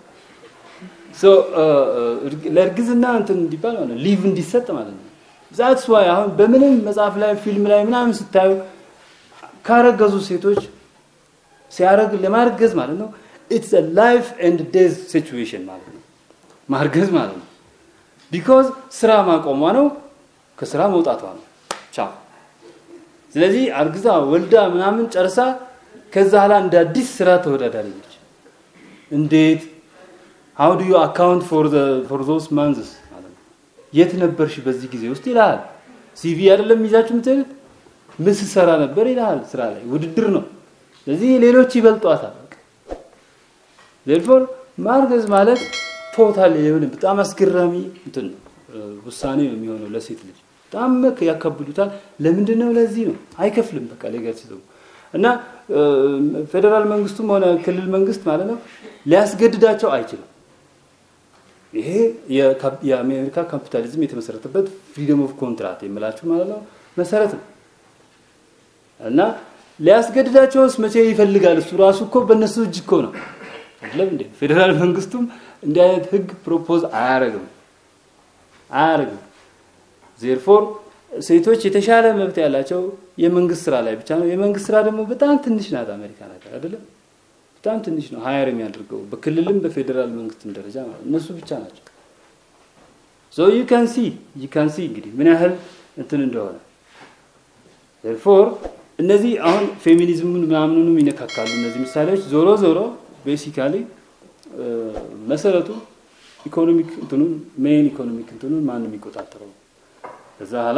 ለእርግዝና እንትን እንዲባል ማለት ሊቭ እንዲሰጥ ማለት ነው ዛትስ ዋይ አሁን በምንም መጽሐፍ ላይ ፊልም ላይ ምናምን ስታዩ ካረገዙ ሴቶች ሲያረግ ለማርገዝ ማለት ነው ኢትስ ላይፍ ኤንድ ዴዝ ሲቹዌሽን ማለት ነው ማርገዝ ማለት ነው ቢኮዝ ስራ ማቆሟ ነው ከስራ መውጣቷ ነው ቻው ስለዚህ አርግዛ ወልዳ ምናምን ጨርሳ ከዛ ኋላ እንደ አዲስ ስራ ተወዳዳሪ ነች እንዴት how do you account for the for those months የት ነበርሽ በዚህ ጊዜ ውስጥ ይልሃል ሲቪ አይደለም ይዛችሁ የምትሄዱት ምን ስሰራ ነበር ይልሃል ስራ ላይ ውድድር ነው ስለዚህ ሌሎች ይበልጧታል therefore ማርገዝ ማለት ቶታል የሆነ በጣም አስገራሚ እንትን ውሳኔ ነው የሚሆነው ለሴት ልጅ በጣም ያከብዱታል ለምንድን ነው ለዚህ ነው አይከፍልም በቃ ሌጋል ሲስተሙ እና ፌዴራል መንግስቱም ሆነ ክልል መንግስት ማለት ነው ሊያስገድዳቸው አይችልም ይሄ የአሜሪካ ካፒታሊዝም የተመሰረተበት ፍሪደም ኦፍ ኮንትራት የምላችሁ ማለት ነው መሰረት ነው እና ሊያስገድዳቸውስ መቼ ይፈልጋል እሱ ራሱ እኮ በእነሱ እጅ እኮ ነው አይደለም እንዴ ፌዴራል መንግስቱም እንዲህ አይነት ህግ ፕሮፖዝ አያረግም አያረግም ዜርፎር ሴቶች የተሻለ መብት ያላቸው የመንግስት ስራ ላይ ብቻ ነው የመንግስት ስራ ደግሞ በጣም ትንሽ ናት አሜሪካ ነገር አይደለም በጣም ትንሽ ነው ሀየር የሚያደርገው በክልልም በፌዴራል መንግስትም ደረጃ ማለት እነሱ ብቻ ናቸው ሶ ዩ ካን ሲ ዩ ካን ሲ እንግዲህ ምን ያህል እንትን እንደሆነ ፎር እነዚህ አሁን ፌሚኒዝሙን ምናምኑንም ይነካካሉ እነዚህ ምሳሌዎች ዞሮ ዞሮ ቤሲካሊ መሰረቱ ኢኮኖሚክ እንትኑን ሜን ኢኮኖሚክ እንትኑን ማን የሚቆጣጠረው ከዛ ኋላ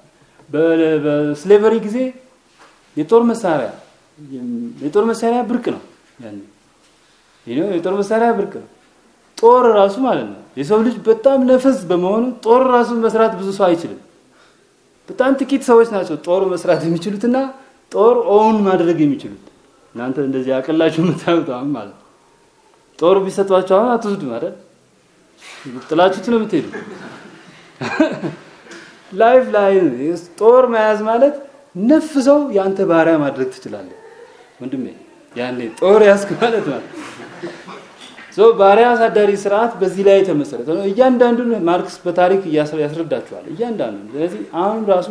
በስሌቨሪ ጊዜ የጦር መሳሪያ የጦር መሳሪያ ብርቅ ነው ያን የጦር መሳሪያ ብርቅ ነው ጦር ራሱ ማለት ነው የሰው ልጅ በጣም ነፈስ በመሆኑ ጦር ራሱን መስራት ብዙ ሰው አይችልም በጣም ጥቂት ሰዎች ናቸው ጦር መስራት የሚችሉትና ጦር ኦውን ማድረግ የሚችሉት እናንተ እንደዚህ አቅላችሁ የምታዩት አሁን ማለት ጦር ቢሰጧቸው አሁን አትወስዱ ማለት ጥላችሁት ነው የምትሄዱ ላይፍ ላይ ጦር መያዝ ማለት ነፍ ሰው የአንተ ባሪያ ማድረግ ትችላለህ ወንድሜ ያኔ ጦር ያስክ ማለት ማለት ባሪያ አሳዳሪ ስርዓት በዚህ ላይ የተመሰረተ ነው። እያንዳንዱን ማርክስ በታሪክ ያስረዳቸዋል። እያንዳንዱ ስለዚህ አሁን ራሱ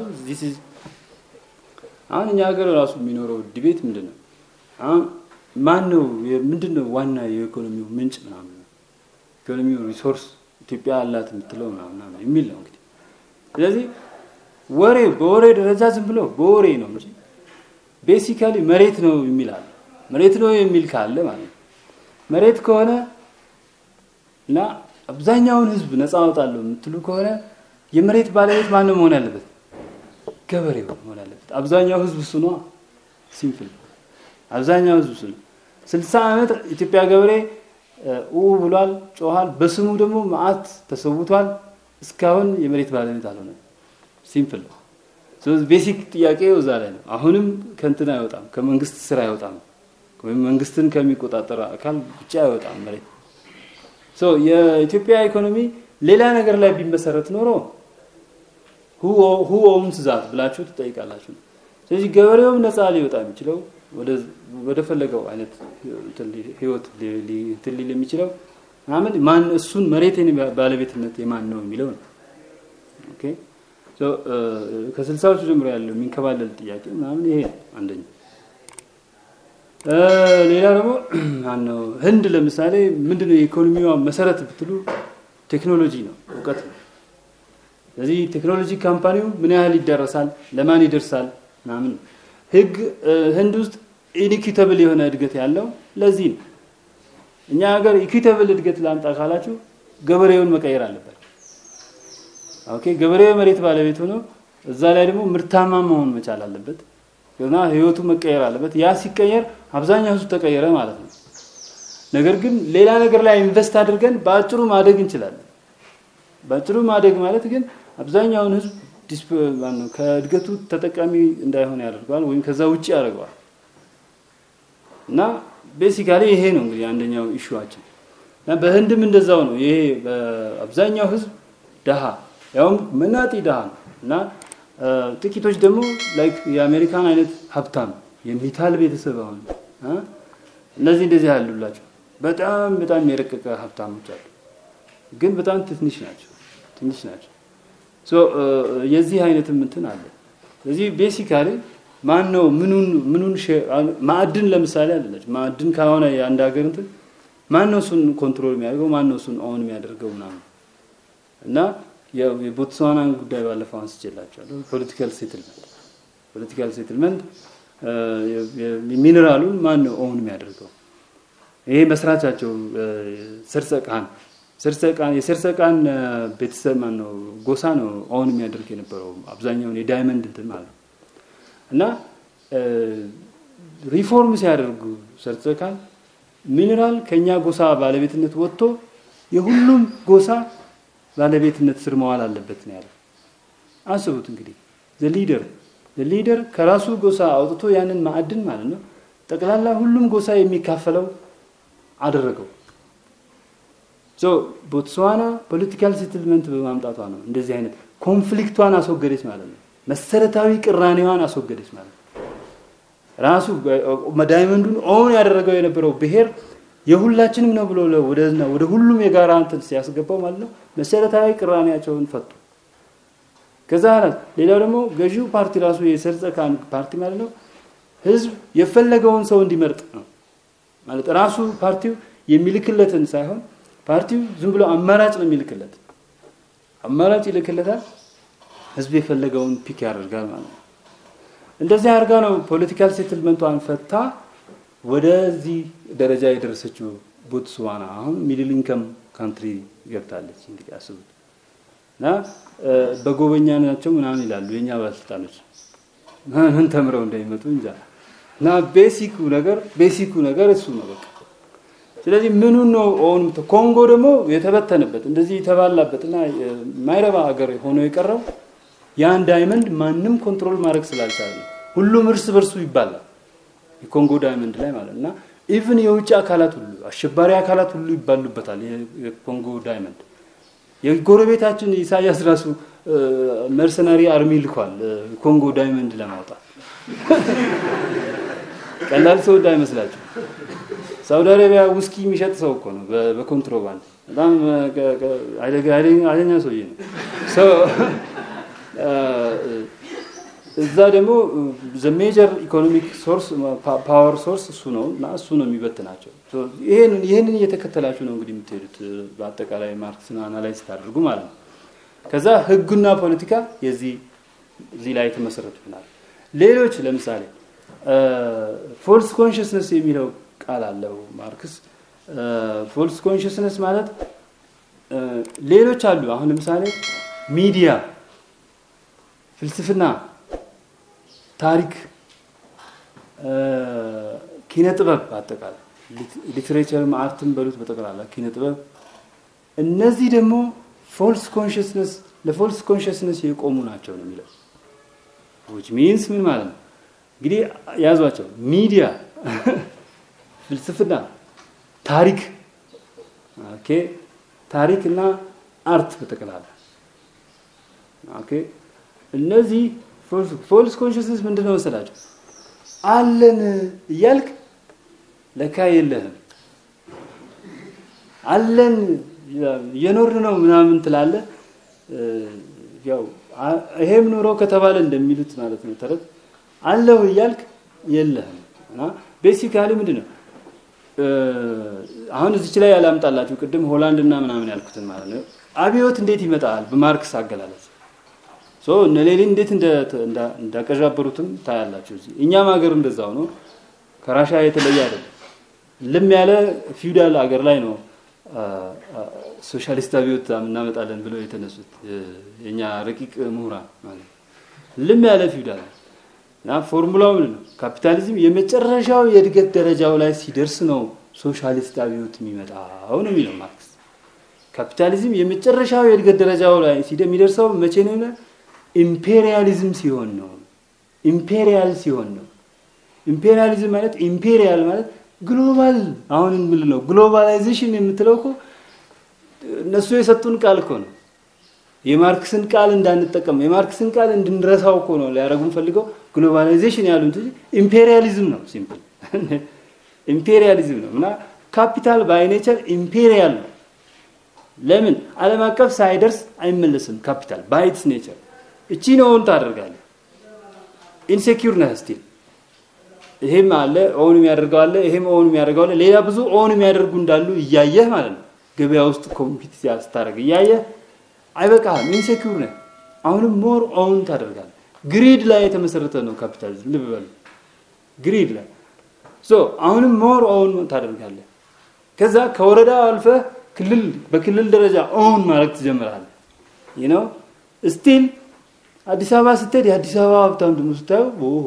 አሁን እኛ ሀገር ራሱ የሚኖረው ዲቤት ምንድን ነው? አሁን ማን ነው ምንድን ነው ዋና የኢኮኖሚው ምንጭ ምናምን ነው ኢኮኖሚው ሪሶርስ ኢትዮጵያ አላት የምትለው ምናምን የሚል ነው እንግዲህ። ስለዚህ ወሬ በወሬ ደረጃ ዝም ብሎ በወሬ ነው እንጂ ቤሲካሊ መሬት ነው የሚል አለ። መሬት ነው የሚል ካለ ማለት ነው መሬት ከሆነ እና አብዛኛውን ህዝብ ነፃ አወጣለሁ የምትሉ ከሆነ የመሬት ባለቤት ማን ነው መሆን ያለበት? ገበሬው መሆን ያለበት። አብዛኛው ህዝብ እሱ ነው። ሲምፕል አብዛኛው ህዝብ እሱ ነው። ስልሳ ዓመት ኢትዮጵያ ገበሬ ኡ ብሏል፣ ጮኋል። በስሙ ደግሞ መዓት ተሰውቷል። እስካሁን የመሬት ባለቤት አልሆነ። ሲምፕል ነው። ስለዚህ ቤሲክ ጥያቄ እዛ ላይ ነው። አሁንም ከእንትን አይወጣም፣ ከመንግስት ስራ አይወጣም፣ ወይም መንግስትን ከሚቆጣጠር አካል ብቻ አይወጣም መሬት። የኢትዮጵያ ኢኮኖሚ ሌላ ነገር ላይ ቢመሰረት ኖሮ ሁ ኦውንስ ዛት ብላችሁ ትጠይቃላችሁ። ስለዚህ ገበሬውም ነፃ ሊወጣ የሚችለው ወደ ፈለገው አይነት ህይወት እንትን ሊል የሚችለው ምናምን ማን እሱን መሬትን ባለቤትነት የማን ነው የሚለው ነው። ኦኬ ከስልሳዎቹ ጀምሮ ያለው የሚንከባለል ጥያቄ ምናምን ይሄ አንደኛ። ሌላ ደግሞ ማነው ህንድ ለምሳሌ ምንድነው የኢኮኖሚዋ መሰረት ብትሉ ቴክኖሎጂ ነው፣ እውቀት ነው። ስለዚህ ቴክኖሎጂ ካምፓኒው ምን ያህል ይደረሳል፣ ለማን ይደርሳል ምናምን ህግ ህንድ ውስጥ ኢኒኪተብል የሆነ እድገት ያለው ለዚህ ነው። እኛ ሀገር ኢኩዊተብል እድገት ላምጣ ካላችሁ ገበሬውን መቀየር አለበት። ኦኬ ገበሬው መሬት ባለቤት ሆኖ እዛ ላይ ደግሞ ምርታማ መሆን መቻል አለበት እና ህይወቱ መቀየር አለበት። ያ ሲቀየር አብዛኛው ህዝብ ተቀየረ ማለት ነው። ነገር ግን ሌላ ነገር ላይ ኢንቨስት አድርገን በአጭሩ ማደግ እንችላለን። በአጭሩ ማደግ ማለት ግን አብዛኛውን ህዝብ ከእድገቱ ተጠቃሚ እንዳይሆን ያደርገዋል ወይም ከዛ ውጭ ያደርገዋል። እና ቤሲካሊ ይሄ ነው እንግዲህ አንደኛው ኢሹዋችን። እና በህንድም እንደዛው ነው። ይሄ በአብዛኛው ህዝብ ደሃ ያውም መናጢ ደሃ ነው እና ጥቂቶች ደግሞ ላይክ የአሜሪካን አይነት ሀብታም የሚታል ቤተሰብ አሁን እነዚህ እንደዚህ ያሉላቸው በጣም በጣም የረቀቀ ሀብታሞች አሉ፣ ግን በጣም ትንሽ ናቸው ትንሽ ናቸው። የዚህ አይነትም እንትን አለ። ስለዚህ ቤሲካሊ ማን ነው ምኑን ምኑን ማዕድን ለምሳሌ አለች ማዕድን ከሆነ የአንድ ሀገር እንትን ማን ነው እሱን ኮንትሮል የሚያደርገው ማን ነው እሱን ኦን የሚያደርገው ምናምን እና የቦትስዋናን ጉዳይ ባለፈው አንስቼላቸዋለሁ። ፖለቲካል ሴትልመንት ፖለቲካል ሴትልመንት ሚኔራሉን ማን ነው ኦን የሚያደርገው? ይሄ መስራቻቸው ሰርጸቃን ሰርጸቃን የሰርጸቃን ቤተሰብ ማን ነው ጎሳ ነው ኦን የሚያደርግ የነበረው አብዛኛውን የዳይመንድ እንትን ማለት ነው እና ሪፎርም ሲያደርጉ ሰርጸቃን ሚኔራል ከኛ ጎሳ ባለቤትነት ወጥቶ የሁሉም ጎሳ ባለቤትነት ስር መዋል አለበት ነው ያለው። አስቡት እንግዲህ ዘሊደር ዘሊደር ከራሱ ጎሳ አውጥቶ ያንን ማዕድን ማለት ነው ጠቅላላ ሁሉም ጎሳ የሚካፈለው አደረገው። ሶ ቦትስዋና ፖለቲካል ሴትልመንት በማምጣቷ ነው እንደዚህ አይነት ኮንፍሊክቷን አስወገደች ማለት ነው። መሰረታዊ ቅራኔዋን አስወገደች ማለት ነው። ራሱ ዳይመንዱን ኦን ያደረገው የነበረው ብሔር የሁላችንም ነው ብሎ ወደ ሁሉም የጋራ እንትን ሲያስገባው ማለት ነው መሰረታዊ ቅራኔያቸውን ፈቱ። ከዛ ሌላው ደግሞ ገዢው ፓርቲ ራሱ የሰርጸካን ፓርቲ ማለት ነው ህዝብ የፈለገውን ሰው እንዲመርጥ ነው ማለት ራሱ ፓርቲው የሚልክለትን ሳይሆን ፓርቲው ዝም ብሎ አማራጭ ነው የሚልክለት። አማራጭ ይልክለታል፣ ህዝብ የፈለገውን ፒክ ያደርጋል ማለት ነው። እንደዚህ አድርጋ ነው ፖለቲካል ሴትልመንቷን ፈታ ወደዚህ ደረጃ የደረሰችው ቦትስዋና አሁን ሚድል ኢንከም ካንትሪ ገብታለች። እንግዲህ አስቡት እና በጎበኛ ናቸው ምናምን ይላሉ የኛ ባለስልጣኖች ምን ተምረው እንደሚመጡ እንጃ። እና ቤሲኩ ነገር ቤሲኩ ነገር እሱ ነው በቃ። ስለዚህ ምኑን ነው ኦን ኮንጎ ደግሞ የተበተነበት እንደዚህ የተባላበት እና ማይረባ ሀገር ሆኖ የቀረው ያን ዳይመንድ ማንም ኮንትሮል ማድረግ ስላልቻለ ነው። ሁሉም እርስ በርሱ ይባላል የኮንጎ ዳይመንድ ላይ ማለት እና ኢቭን የውጭ አካላት ሁሉ አሸባሪ አካላት ሁሉ ይባሉበታል። የኮንጎ ዳይመንድ የጎረቤታችን ኢሳያስ ራሱ መርሰናሪ አርሚ ልኳል ኮንጎ ዳይመንድ ለማውጣት ቀላል ሰው እንዳይመስላችሁ። ሳውዲ አረቢያ ውስኪ የሚሸጥ ሰው እኮ ነው በኮንትሮባንድ በጣም ኃይለኛ ሰውዬ ነው። እዛ ደግሞ ሜጀር ኢኮኖሚክ ሶርስ ፓወር ሶርስ እሱ ነው እና እሱ ነው የሚበትናቸው። ይህንን እየተከተላችሁ ነው እንግዲህ የምትሄዱት በአጠቃላይ ማርክስን አናላይዝ ታደርጉ ማለት ነው። ከዛ ህጉና ፖለቲካ የዚህ እዚህ ላይ የተመሰረቱናል። ሌሎች ለምሳሌ ፎልስ ኮንሽስነስ የሚለው ቃል አለው ማርክስ። ፎልስ ኮንሽስነስ ማለት ሌሎች አሉ። አሁን ለምሳሌ ሚዲያ፣ ፍልስፍና፣ ታሪክ፣ ኪነ ጥበብ አጠቃላይ ሊትሬቸርም አርትም በሉት በጠቅላላ ኪነ ጥበብ እነዚህ ደግሞ ፎልስ ኮንሽስነስ ለፎልስ ኮንሽስነስ የቆሙ ናቸው ነው የሚለው ዊች ሚንስ ምን ማለት ነው እንግዲህ ያዟቸው ሚዲያ ፍልስፍና ታሪክ ኦኬ ታሪክ እና አርት በጠቅላላ ኦኬ እነዚህ ፎልስ ኮንሽስነስ ምንድን ነው መሰላቸው አለን እያልክ ለካ የለህም አለን እየኖርን ነው ምናምን ትላለህ ያው ይሄም ኑሮ ከተባለ እንደሚሉት ማለት ነው ተረት አለው እያልክ የለህም እና ቤሲካሊ ምንድን ነው አሁን እዚች ላይ ያላምጣላችሁ ቅድም ሆላንድ እና ምናምን ያልኩትን ማለት ነው አብዮት እንዴት ይመጣል በማርክስ አገላለጽ እነ ሌኒን እንዴት እንዳቀዣበሩትም ታያላችሁ እዚህ እኛም ሀገር እንደዛው ነው ከራሻ የተለየ አይደለም ልም ያለ ፊውዳል ሀገር ላይ ነው ሶሻሊስት አብዮት እናመጣለን ብለው የተነሱት የኛ ረቂቅ ምሁራን ማለት ልም ያለ ፊውዳል እና ፎርሙላው ምንድን ነው? ካፒታሊዝም የመጨረሻው የእድገት ደረጃው ላይ ሲደርስ ነው ሶሻሊስት አብዮት የሚመጣው ነው የሚለው ማርክስ። ካፒታሊዝም የመጨረሻው የእድገት ደረጃው ላይ የሚደርሰው መቼ ነው? ኢምፔሪያሊዝም ሲሆን ነው። ኢምፔሪያል ሲሆን ነው። ኢምፔሪያሊዝም ማለት ኢምፔሪያል ማለት ግሎባል አሁን ምን ነው ግሎባላይዜሽን የምትለው እኮ እነሱ የሰጡን ቃል እኮ ነው። የማርክስን ቃል እንዳንጠቀም የማርክስን ቃል እንድንረሳው እኮ ነው ሊያደርጉን ፈልገው ግሎባላይዜሽን ያሉት ኢምፔሪያሊዝም ነው። ሲምፕል ኢምፔሪያሊዝም ነው እና ካፒታል ባይ ኔቸር ኢምፔሪያል ነው። ለምን ዓለም አቀፍ ሳይደርስ አይመለስም። ካፒታል ባይ ኢትስ ኔቸር እቺ ነውን ታደርጋለህ። ኢንሴኪዩር ነህ ስቲል ይሄም አለ ኦን የሚያደርገው አለ፣ ይሄም ኦን የሚያደርገው አለ። ሌላ ብዙ ኦን የሚያደርጉ እንዳሉ እያየህ ማለት ነው። ገበያ ውስጥ ኮምፒት ስታደርግ እያየህ አይበቃህም። ኢንሴኪዩር ነህ። አሁንም ሞር ኦን ታደርጋለህ። ግሪድ ላይ የተመሰረተ ነው ካፒታሊዝም። ልብ በሉ ግሪድ ላይ ሶ አሁንም ሞር ኦን ታደርጋለህ። ከዛ ከወረዳ አልፈህ ክልል በክልል ደረጃ ኦን ማድረግ ትጀምራለህ። ይህ ነው ስቲል አዲስ አበባ ስትሄድ የአዲስ አበባ ሀብታም ደግሞ ስታየው ኦሆ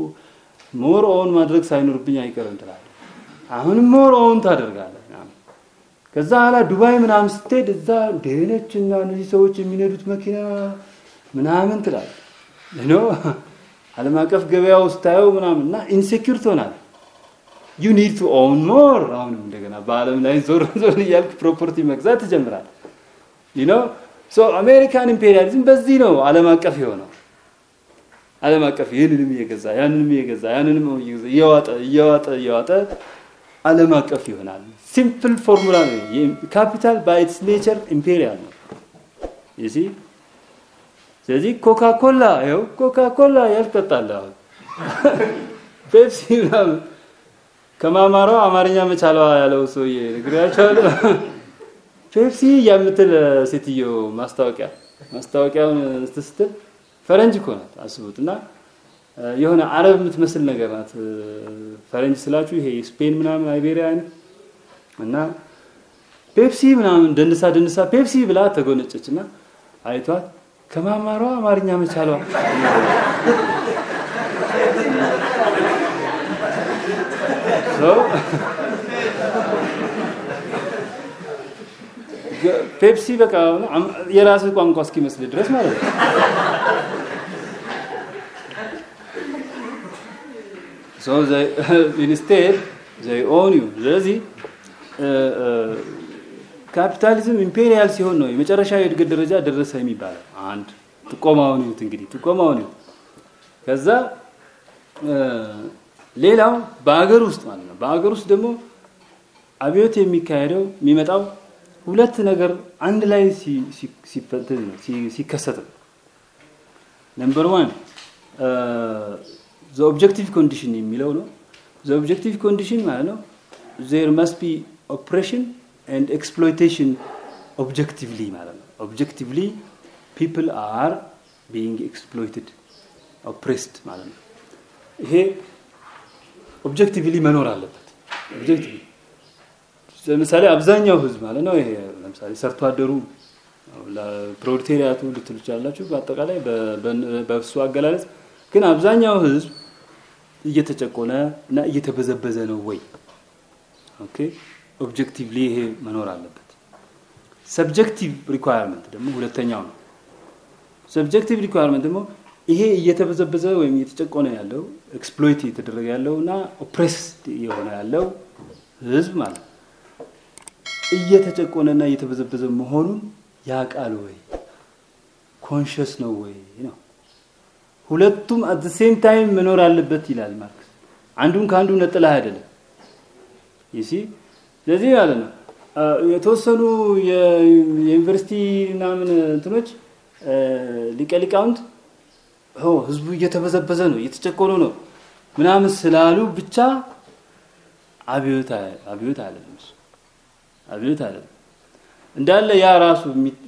ሞር ኦን ማድረግ ሳይኖርብኝ አይቀርም ትላለህ። አሁንም ሞር ኦን ታደርጋለህ። ከዛ ኋላ ዱባይ ምናምን ስትሄድ እዛ ደህነች እና እነዚህ ሰዎች የሚነዱት መኪና ምናምን ትላለህ። ኖ ዓለም አቀፍ ገበያው ስታየው ምናምን እና ኢንሴኪር ትሆናለህ። ዩ ኒድ ቱ ኦውን ሞር። አሁንም እንደገና በዓለም ላይ ዞር ዞር እያልክ ፕሮፐርቲ መግዛት ትጀምራለህ። ዩ ኖ ሶ አሜሪካን ኢምፔሪያሊዝም በዚህ ነው ዓለም አቀፍ የሆነው። ዓለም አቀፍ ይህንንም እየገዛ ያንንም እየገዛ ያንንም እየገዛ እየዋጠ እየዋጠ እየዋጠ ዓለም አቀፍ ይሆናል። ሲምፕል ፎርሙላ ነው። ካፒታል ባይ ኢትስ ኔቸር ኢምፔሪያል ነው። ይሲ ስለዚህ ኮካ ኮላ ይኸው ኮካ ኮላ ያልጠጣለህ አሁን ፔፕሲ ምናምን ከማማሯ አማርኛ መቻሏ ያለው ሰውዬ ነግሬያቸዋለሁ። ፔፕሲ የምትል ሴትዮ ማስታወቂያ ማስታወቂያውን ስትስትል ፈረንጅ እኮ ናት አስቡት። እና የሆነ አረብ የምትመስል ነገር ናት። ፈረንጅ ስላችሁ ይሄ ስፔን ምናምን አይቤሪያ አይነት እና ፔፕሲ ምናምን ደንሳ ደንሳ ፔፕሲ ብላ ተጎነጨች እና አይቷት ከማማሯ አማርኛ መቻሏ ፔፕሲ በቃ የራስህ ቋንቋ እስኪመስል ድረስ ማለት ነው። ኢንስቴድ ዘይ ኦን ዩ። ስለዚህ ካፒታሊዝም ኢምፔሪያል ሲሆን ነው የመጨረሻ የእድገት ደረጃ ደረሰ የሚባለው። አንድ ጥቆማውን ይሁት እንግዲህ ጥቆማውን ይሁት። ከዛ ሌላው በአገር ውስጥ ማለት ነው። በአገር ውስጥ ደግሞ አብዮት የሚካሄደው የሚመጣው ሁለት ነገር አንድ ላይ ሲከሰት ነው። ነምበር ዋን ዘ ኦብጀክቲቭ ኮንዲሽን የሚለው ነው። ዘ ኦብጀክቲቭ ኮንዲሽን ማለት ነው ዜር መስት ቢ ኦፕሬሽን ኤንድ ኤክስፕሎይቴሽን ኦብጀክቲቭሊ ማለት ነው። ኦብጀክቲቭሊ ፒፕል አር ቢንግ ኤክስፕሎይትድ ኦፕሬስድ ማለት ነው። ይሄ ኦብጀክቲቭሊ መኖር አለበት። ኦብጀክቲቭሊ ለምሳሌ አብዛኛው ህዝብ ማለት ነው። ይሄ ለምሳሌ ሰርቶ አደሩ ፕሮሌታሪያቱ ልትሉ ትችላላችሁ። በአጠቃላይ በእሱ አገላለጽ ግን አብዛኛው ህዝብ እየተጨቆነ እና እየተበዘበዘ ነው ወይ? ኦኬ ኦብጀክቲቭሊ ይሄ መኖር አለበት። ሰብጀክቲቭ ሪኳየርመንት ደግሞ ሁለተኛው ነው። ሰብጀክቲቭ ሪኳየርመንት ደግሞ ይሄ እየተበዘበዘ ወይም እየተጨቆነ ያለው ኤክስፕሎይት እየተደረገ ያለው እና ኦፕሬስድ የሆነ ያለው ህዝብ ማለት እየተጨቆነና እየተበዘበዘ መሆኑን ያውቃል ወይ? ኮንሽስ ነው ወይ ነው። ሁለቱም አት ሴም ታይም መኖር አለበት ይላል ማርክስ። አንዱን ከአንዱ ነጥለህ አይደለም። ይሲ ስለዚህ ማለት ነው የተወሰኑ የዩኒቨርሲቲ ምናምን እንትኖች ሊቀ ሊቃውንት ህዝቡ እየተበዘበዘ ነው እየተጨቆነ ነው ምናምን ስላሉ ብቻ አብዮት አብዮት አይደለም እሱ አብዮት አይደለም እንዳለ ያ ራሱ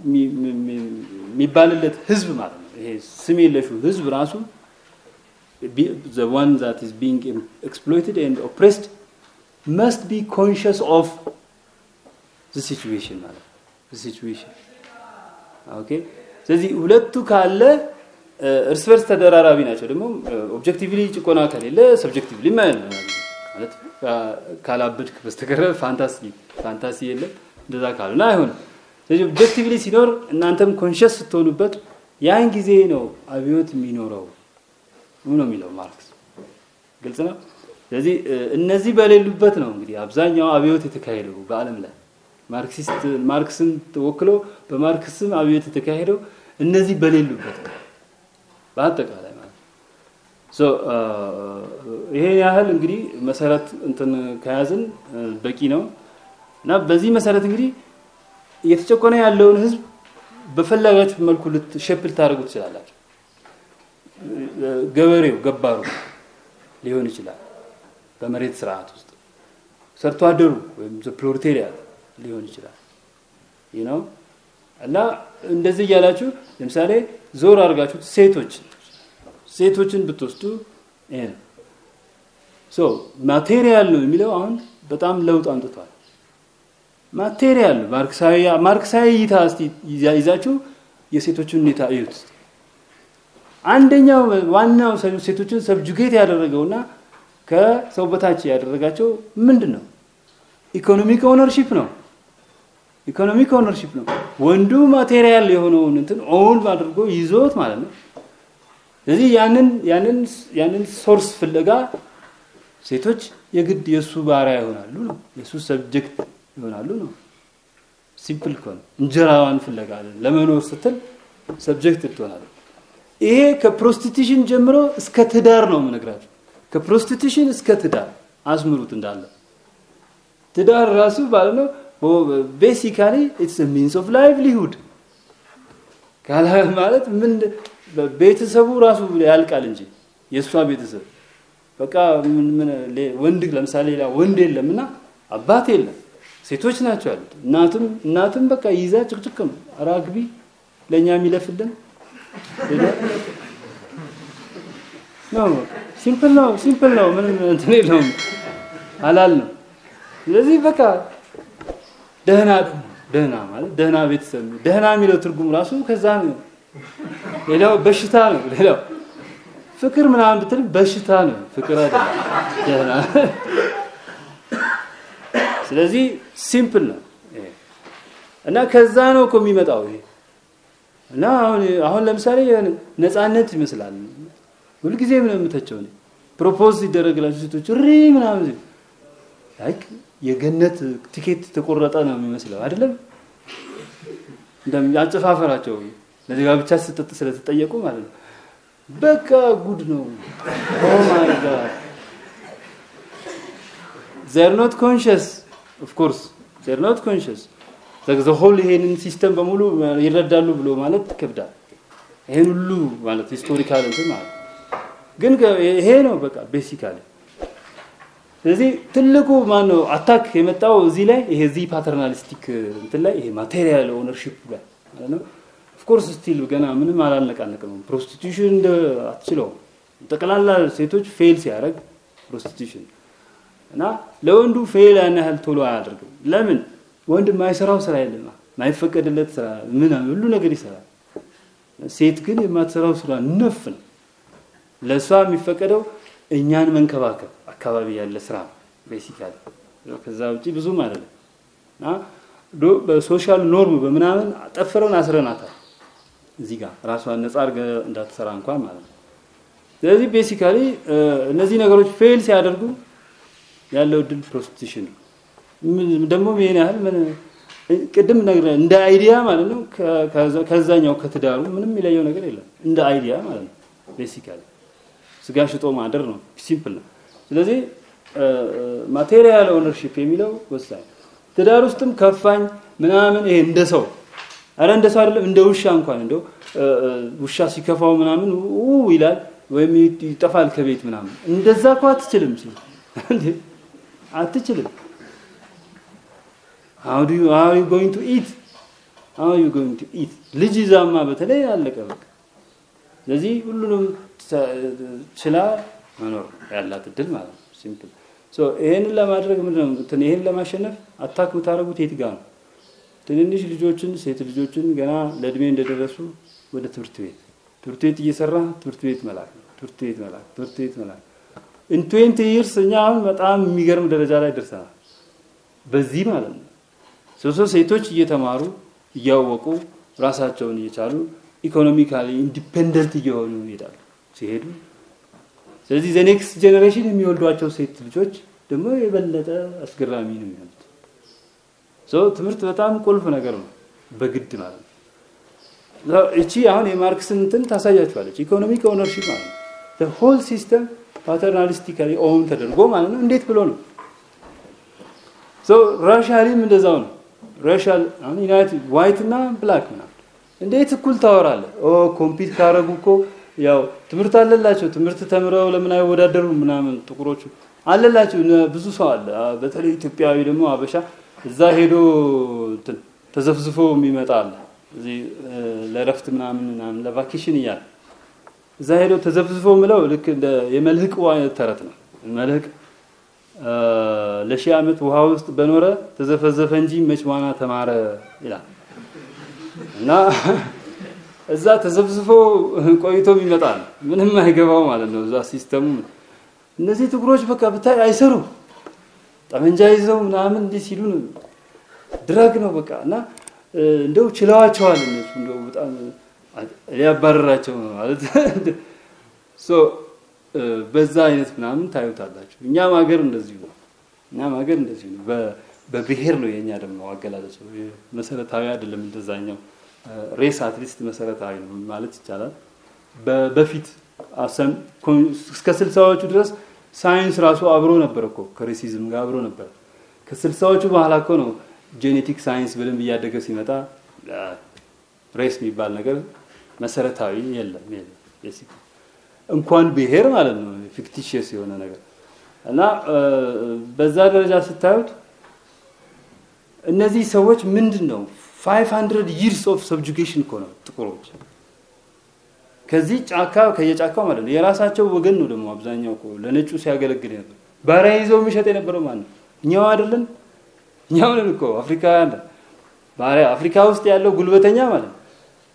የሚባልለት ህዝብ ማለት ነው ይሄ ስም የለሹ ህዝብ ራሱ the one that is being exploited and oppressed must be conscious of the situation ማለት the situation ኦኬ ስለዚህ ሁለቱ ካለ እርስ በርስ ተደራራቢ ናቸው ደግሞ ኦብጀክቲቭሊ ጭቆና ከሌለ ሰብጀክቲቭሊ ማለት ካላበድክ በስተቀረ ፋንታሲ ፋንታሲ የለም እንደዛ ካልሆነ አይሆንም ስለዚህ ኦብጀክቲቭሊ ሲኖር እናንተም ኮንሽስ ስትሆኑበት ያን ጊዜ ነው አብዮት የሚኖረው ነው የሚለው ማርክስ ግልጽ ነው ስለዚህ እነዚህ በሌሉበት ነው እንግዲህ አብዛኛው አብዮት የተካሄደው በአለም ላይ ማርክሲስት ማርክስን ተወክሎ በማርክስም አብዮት የተካሄደው እነዚህ በሌሉበት ነው በአጠቃላይ ማለት ሶ ይሄን ያህል እንግዲህ መሰረት እንትን ከያዝን በቂ ነው እና በዚህ መሰረት እንግዲህ እየተጨቆነ ያለውን ህዝብ በፈለጋችሁ መልኩ ሸፕ ልታደርጉ ትችላላችሁ ገበሬው ገባሩ ሊሆን ይችላል በመሬት ስርዓት ውስጥ ሰርቶ አደሩ ወይም ፕሮሌታሪያት ሊሆን ይችላል ይህ ነው እና እንደዚህ እያላችሁ ለምሳሌ ዞር አድርጋችሁ ሴቶች ሴቶችን ብትወስዱ ይሄ ነው ሶ ማቴሪያል ነው የሚለው አሁን በጣም ለውጥ አምጥቷል ማቴሪያል ማርክሳዊ ማርክሳዊ እይታ እስቲ ይዛችሁ የሴቶችን ሁኔታ እዩት አንደኛው ዋናው ሴቶችን ሰብጁጌት ያደረገውና ከሰው በታች ያደረጋቸው ምንድን ነው ኢኮኖሚክ ኦነርሺፕ ነው ኢኮኖሚክ ኦነርሺፕ ነው ወንዱ ማቴሪያል የሆነውን እንትን ኦውን አድርጎ ይዞት ማለት ነው ስለዚህ ያንን ያንን ያንን ሶርስ ፍለጋ ሴቶች የግድ የእሱ ባሪያ ይሆናሉ ነው የእሱ ሰብጀክት ይሆናሉ ነው ሲምፕል ከሆነ እንጀራዋን ፍለጋ ለመኖር ስትል ሰብጀክት ትሆናለች ይሄ ከፕሮስቲቱሽን ጀምሮ እስከ ትዳር ነው የምነግራችሁ ከፕሮስቲቱሽን እስከ ትዳር አስምሩት እንዳለ ትዳር ራሱ ማለት ነው ቤሲካሊ ኢትስ ሚንስ ኦፍ ላይቭሊሁድ ካላ ማለት ምን ቤተሰቡ ራሱ ያልቃል እንጂ የእሷ ቤተሰብ በቃ ምን ወንድ ለምሳሌ ሌላ ወንድ የለምና አባት የለም ሴቶች ናቸው ያሉት እናትም እናትም በቃ ይዛ ጭቅጭቅ ነው አራግቢ ለእኛ የሚለፍልን ነው ሲምፕል ነው ሲምፕል ነው ምንም እንትን የለውም አላል ነው ስለዚህ በቃ ደህና ደህና ማለት ደህና ቤተሰብ ደህና የሚለው ትርጉም ራሱ ከዛ ነው ሌላው በሽታ ነው ሌላው ፍቅር ምናምን ብትል በሽታ ነው ፍቅር አይደለም ደህና ስለዚህ ሲምፕል ነው እና ከዛ ነው እኮ የሚመጣው ይሄ እና አሁን አሁን ለምሳሌ ነፃነት ይመስላል ሁልጊዜ ምን የምተቸው ነው ፕሮፖዝ ሲደረግላቸው ሴቶች ሪ ምናምን ላይክ የገነት ቲኬት ተቆረጠ ነው የሚመስለው አይደለም አጨፋፈራቸው ለዚህ ጋር ብቻ ስጠጥ ስለተጠየቁ ማለት ነው በቃ ጉድ ነው ኦ ማይ ጋድ ዜር ኖት ኮንሽስ ኦፍ ኮርስ ዜር ኖት ኮንሽስ ዘ ሆል ይሄንን ሲስተም በሙሉ ይረዳሉ ብሎ ማለት ይከብዳል። ይሄን ሁሉ ማለት ሂስቶሪካል እንትን ማለት ግን ይሄ ነው በቃ ቤሲካሊ። ስለዚህ ትልቁ ማን ነው አታክ የመጣው እዚህ ላይ ይሄ እዚህ ፓተርናሊስቲክ እንትን ላይ ይሄ ማቴሪያል ኦነርሺፕ ላይ ማለት ነው። ኦፍኮርስ ስቲል ገና ምንም አላነቃነቅም። ፕሮስቲቱሽን እንደ አትችለውም። ጠቅላላ ሴቶች ፌል ሲያደርግ ፕሮስቲቱሽን እና ለወንዱ ፌል ያን ያህል ቶሎ አያደርግም። ለምን ወንድ የማይሰራው ስራ የለም፣ የማይፈቀድለት ስራ ምን ሁሉ ነገር ይሰራል። ሴት ግን የማትሰራው ስራ ነፍ ነው። ለእሷ የሚፈቀደው እኛን መንከባከብ አካባቢ ያለ ስራ ነው ቤሲካሊ። ከዛ ውጭ ብዙም አይደለም እና በሶሻል ኖርም በምናምን ጠፍረን አስረናታል። እዚህ ጋር ራሷን ነጻ አድርገ እንዳትሰራ እንኳን ማለት ነው። ስለዚህ ቤሲካሊ እነዚህ ነገሮች ፌል ሲያደርጉ ያለው እድል ፕሮስቲቱሽን ነው። ደግሞ ይሄን ያህል ምን ቅድም ነገር እንደ አይዲያ ማለት ነው። ከዛኛው ከትዳሩ ምንም የሚለየው ነገር የለም። እንደ አይዲያ ማለት ነው። ቤሲካሊ ስጋ ሽጦ ማደር ነው። ሲምፕል ነው። ስለዚህ ማቴሪያል ኦነርሺፕ የሚለው ወሳኝ ትዳር ውስጥም ከፋኝ ምናምን ይሄ እንደ ሰው አረ እንደ ሰው አይደለም እንደ ውሻ እንኳን እንደው ውሻ ሲከፋው ምናምን ይላል ወይም ይጠፋል ከቤት ምናምን እንደዛ እኮ አትችልም ሲል አትችልም how do you how are you going to eat how are you going to eat ልጅ ይዛማ በተለይ አለቀ በቃ ስለዚህ ሁሉንም ችላ መኖር ያላት እድል ማለት ነው ሲምፕል ሶ ይሄንን ለማድረግ ምንድነው እንትን ይሄን ለማሸነፍ አታክ የምታደርጉት የት ጋር ነው ትንንሽ ልጆችን ሴት ልጆችን ገና ለእድሜ እንደደረሱ ወደ ትምህርት ቤት ትምህርት ቤት እየሰራ ትምህርት ቤት መላክ ነው ትምህርት ቤት መላክ ትምህርት ቤት መላክ ኢን 20 ይርስ እኛ አሁን በጣም የሚገርም ደረጃ ላይ ደርሰናል በዚህ ማለት ነው ሶሶ ሴቶች እየተማሩ እያወቁ ራሳቸውን እየቻሉ ኢኮኖሚካሊ ኢንዲፔንደንት እየሆኑ ይሄዳሉ ሲሄዱ ስለዚህ ዘኔክስት ጄኔሬሽን የሚወልዷቸው ሴት ልጆች ደግሞ የበለጠ አስገራሚ ነው የሚሆኑት ሶ ትምህርት በጣም ቁልፍ ነገር ነው በግድ ማለት ነው እቺ አሁን የማርክስን እንትን ታሳያችኋለች ኢኮኖሚክ ኦነርሺፕ ማለት ነው ሆል ሲስተም ፓተርናሊስቲካሊ ኦን ተደርጎ ማለት ነው እንዴት ብሎ ነው ሶ ራሻሊም እንደዛው ነው ራሻል አሁን ዩናይትድ ዋይት እና ብላክ ምናምን እንዴት እኩል ታወራለህ ኦ ኮምፒት ካረጉ እኮ ያው ትምህርት አለላቸው ትምህርት ተምረው ለምን አይወዳደሩ ምናምን ጥቁሮቹ አለላቸው ብዙ ሰው አለ በተለይ ኢትዮጵያዊ ደግሞ አበሻ እዛ ሄዶ ተዘፍዝፎ የሚመጣ አለ እዚህ ለረፍት ምናምን ምናምን ለቫኬሽን እያለ እዛ ሄዶ ተዘፍዝፎ ምለው ልክ እንደ የመልህቅ አይነት ተረት ነው መልህቅ ለሺህ ዓመት ውሃ ውስጥ በኖረ ተዘፈዘፈ እንጂ መች ዋና ተማረ ይላል እና እዛ ተዘብዝፎ ቆይቶም ይመጣል ምንም አይገባው ማለት ነው እዛ ሲስተሙ እነዚህ ጥቁሮች በቃ ብታይ አይሰሩ ጠመንጃ ይዘው ምናምን እንዲህ ሲሉ ድረግ ነው በቃ እና እንደው ችለዋቸዋል እነሱ እንደው በጣም ሊያባረራቸው ነው ማለት ሶ በዛ አይነት ምናምን ታዩታላችሁ እኛም ሀገር እንደዚሁ ነው እኛም ሀገር እንደዚሁ ነው በብሔር ነው የኛ ደግሞ አገላለጽ መሰረታዊ አይደለም እንደዛኛው ሬስ አትሊስት መሰረታዊ ነው ማለት ይቻላል በፊት እስከ ስልሳዎቹ ድረስ ሳይንስ ራሱ አብሮ ነበር እኮ ከሬሲዝም ጋር አብሮ ነበር ከስልሳዎቹ በኋላ እኮ ነው ጄኔቲክ ሳይንስ በደንብ እያደገ ሲመጣ ሬስ የሚባል ነገር መሰረታዊ የለም የለም እንኳን ብሔር ማለት ነው ፊክቲሽስ የሆነ ነገር እና በዛ ደረጃ ስታዩት እነዚህ ሰዎች ምንድን ነው 500 ይርስ ኦፍ ሰብጁጌሽን እኮ ነው ጥቁሮች ከዚህ ጫካ ከየጫካው ማለት ነው የራሳቸው ወገን ነው ደግሞ አብዛኛው እኮ ለነጩ ሲያገለግል ነበር ባሪያ ይዘው የሚሸጥ የነበረው ማለት ነው እኛው አይደለን እኛው ነን እኮ አፍሪካውያን ባሪያ አፍሪካ ውስጥ ያለው ጉልበተኛ ማለት ነው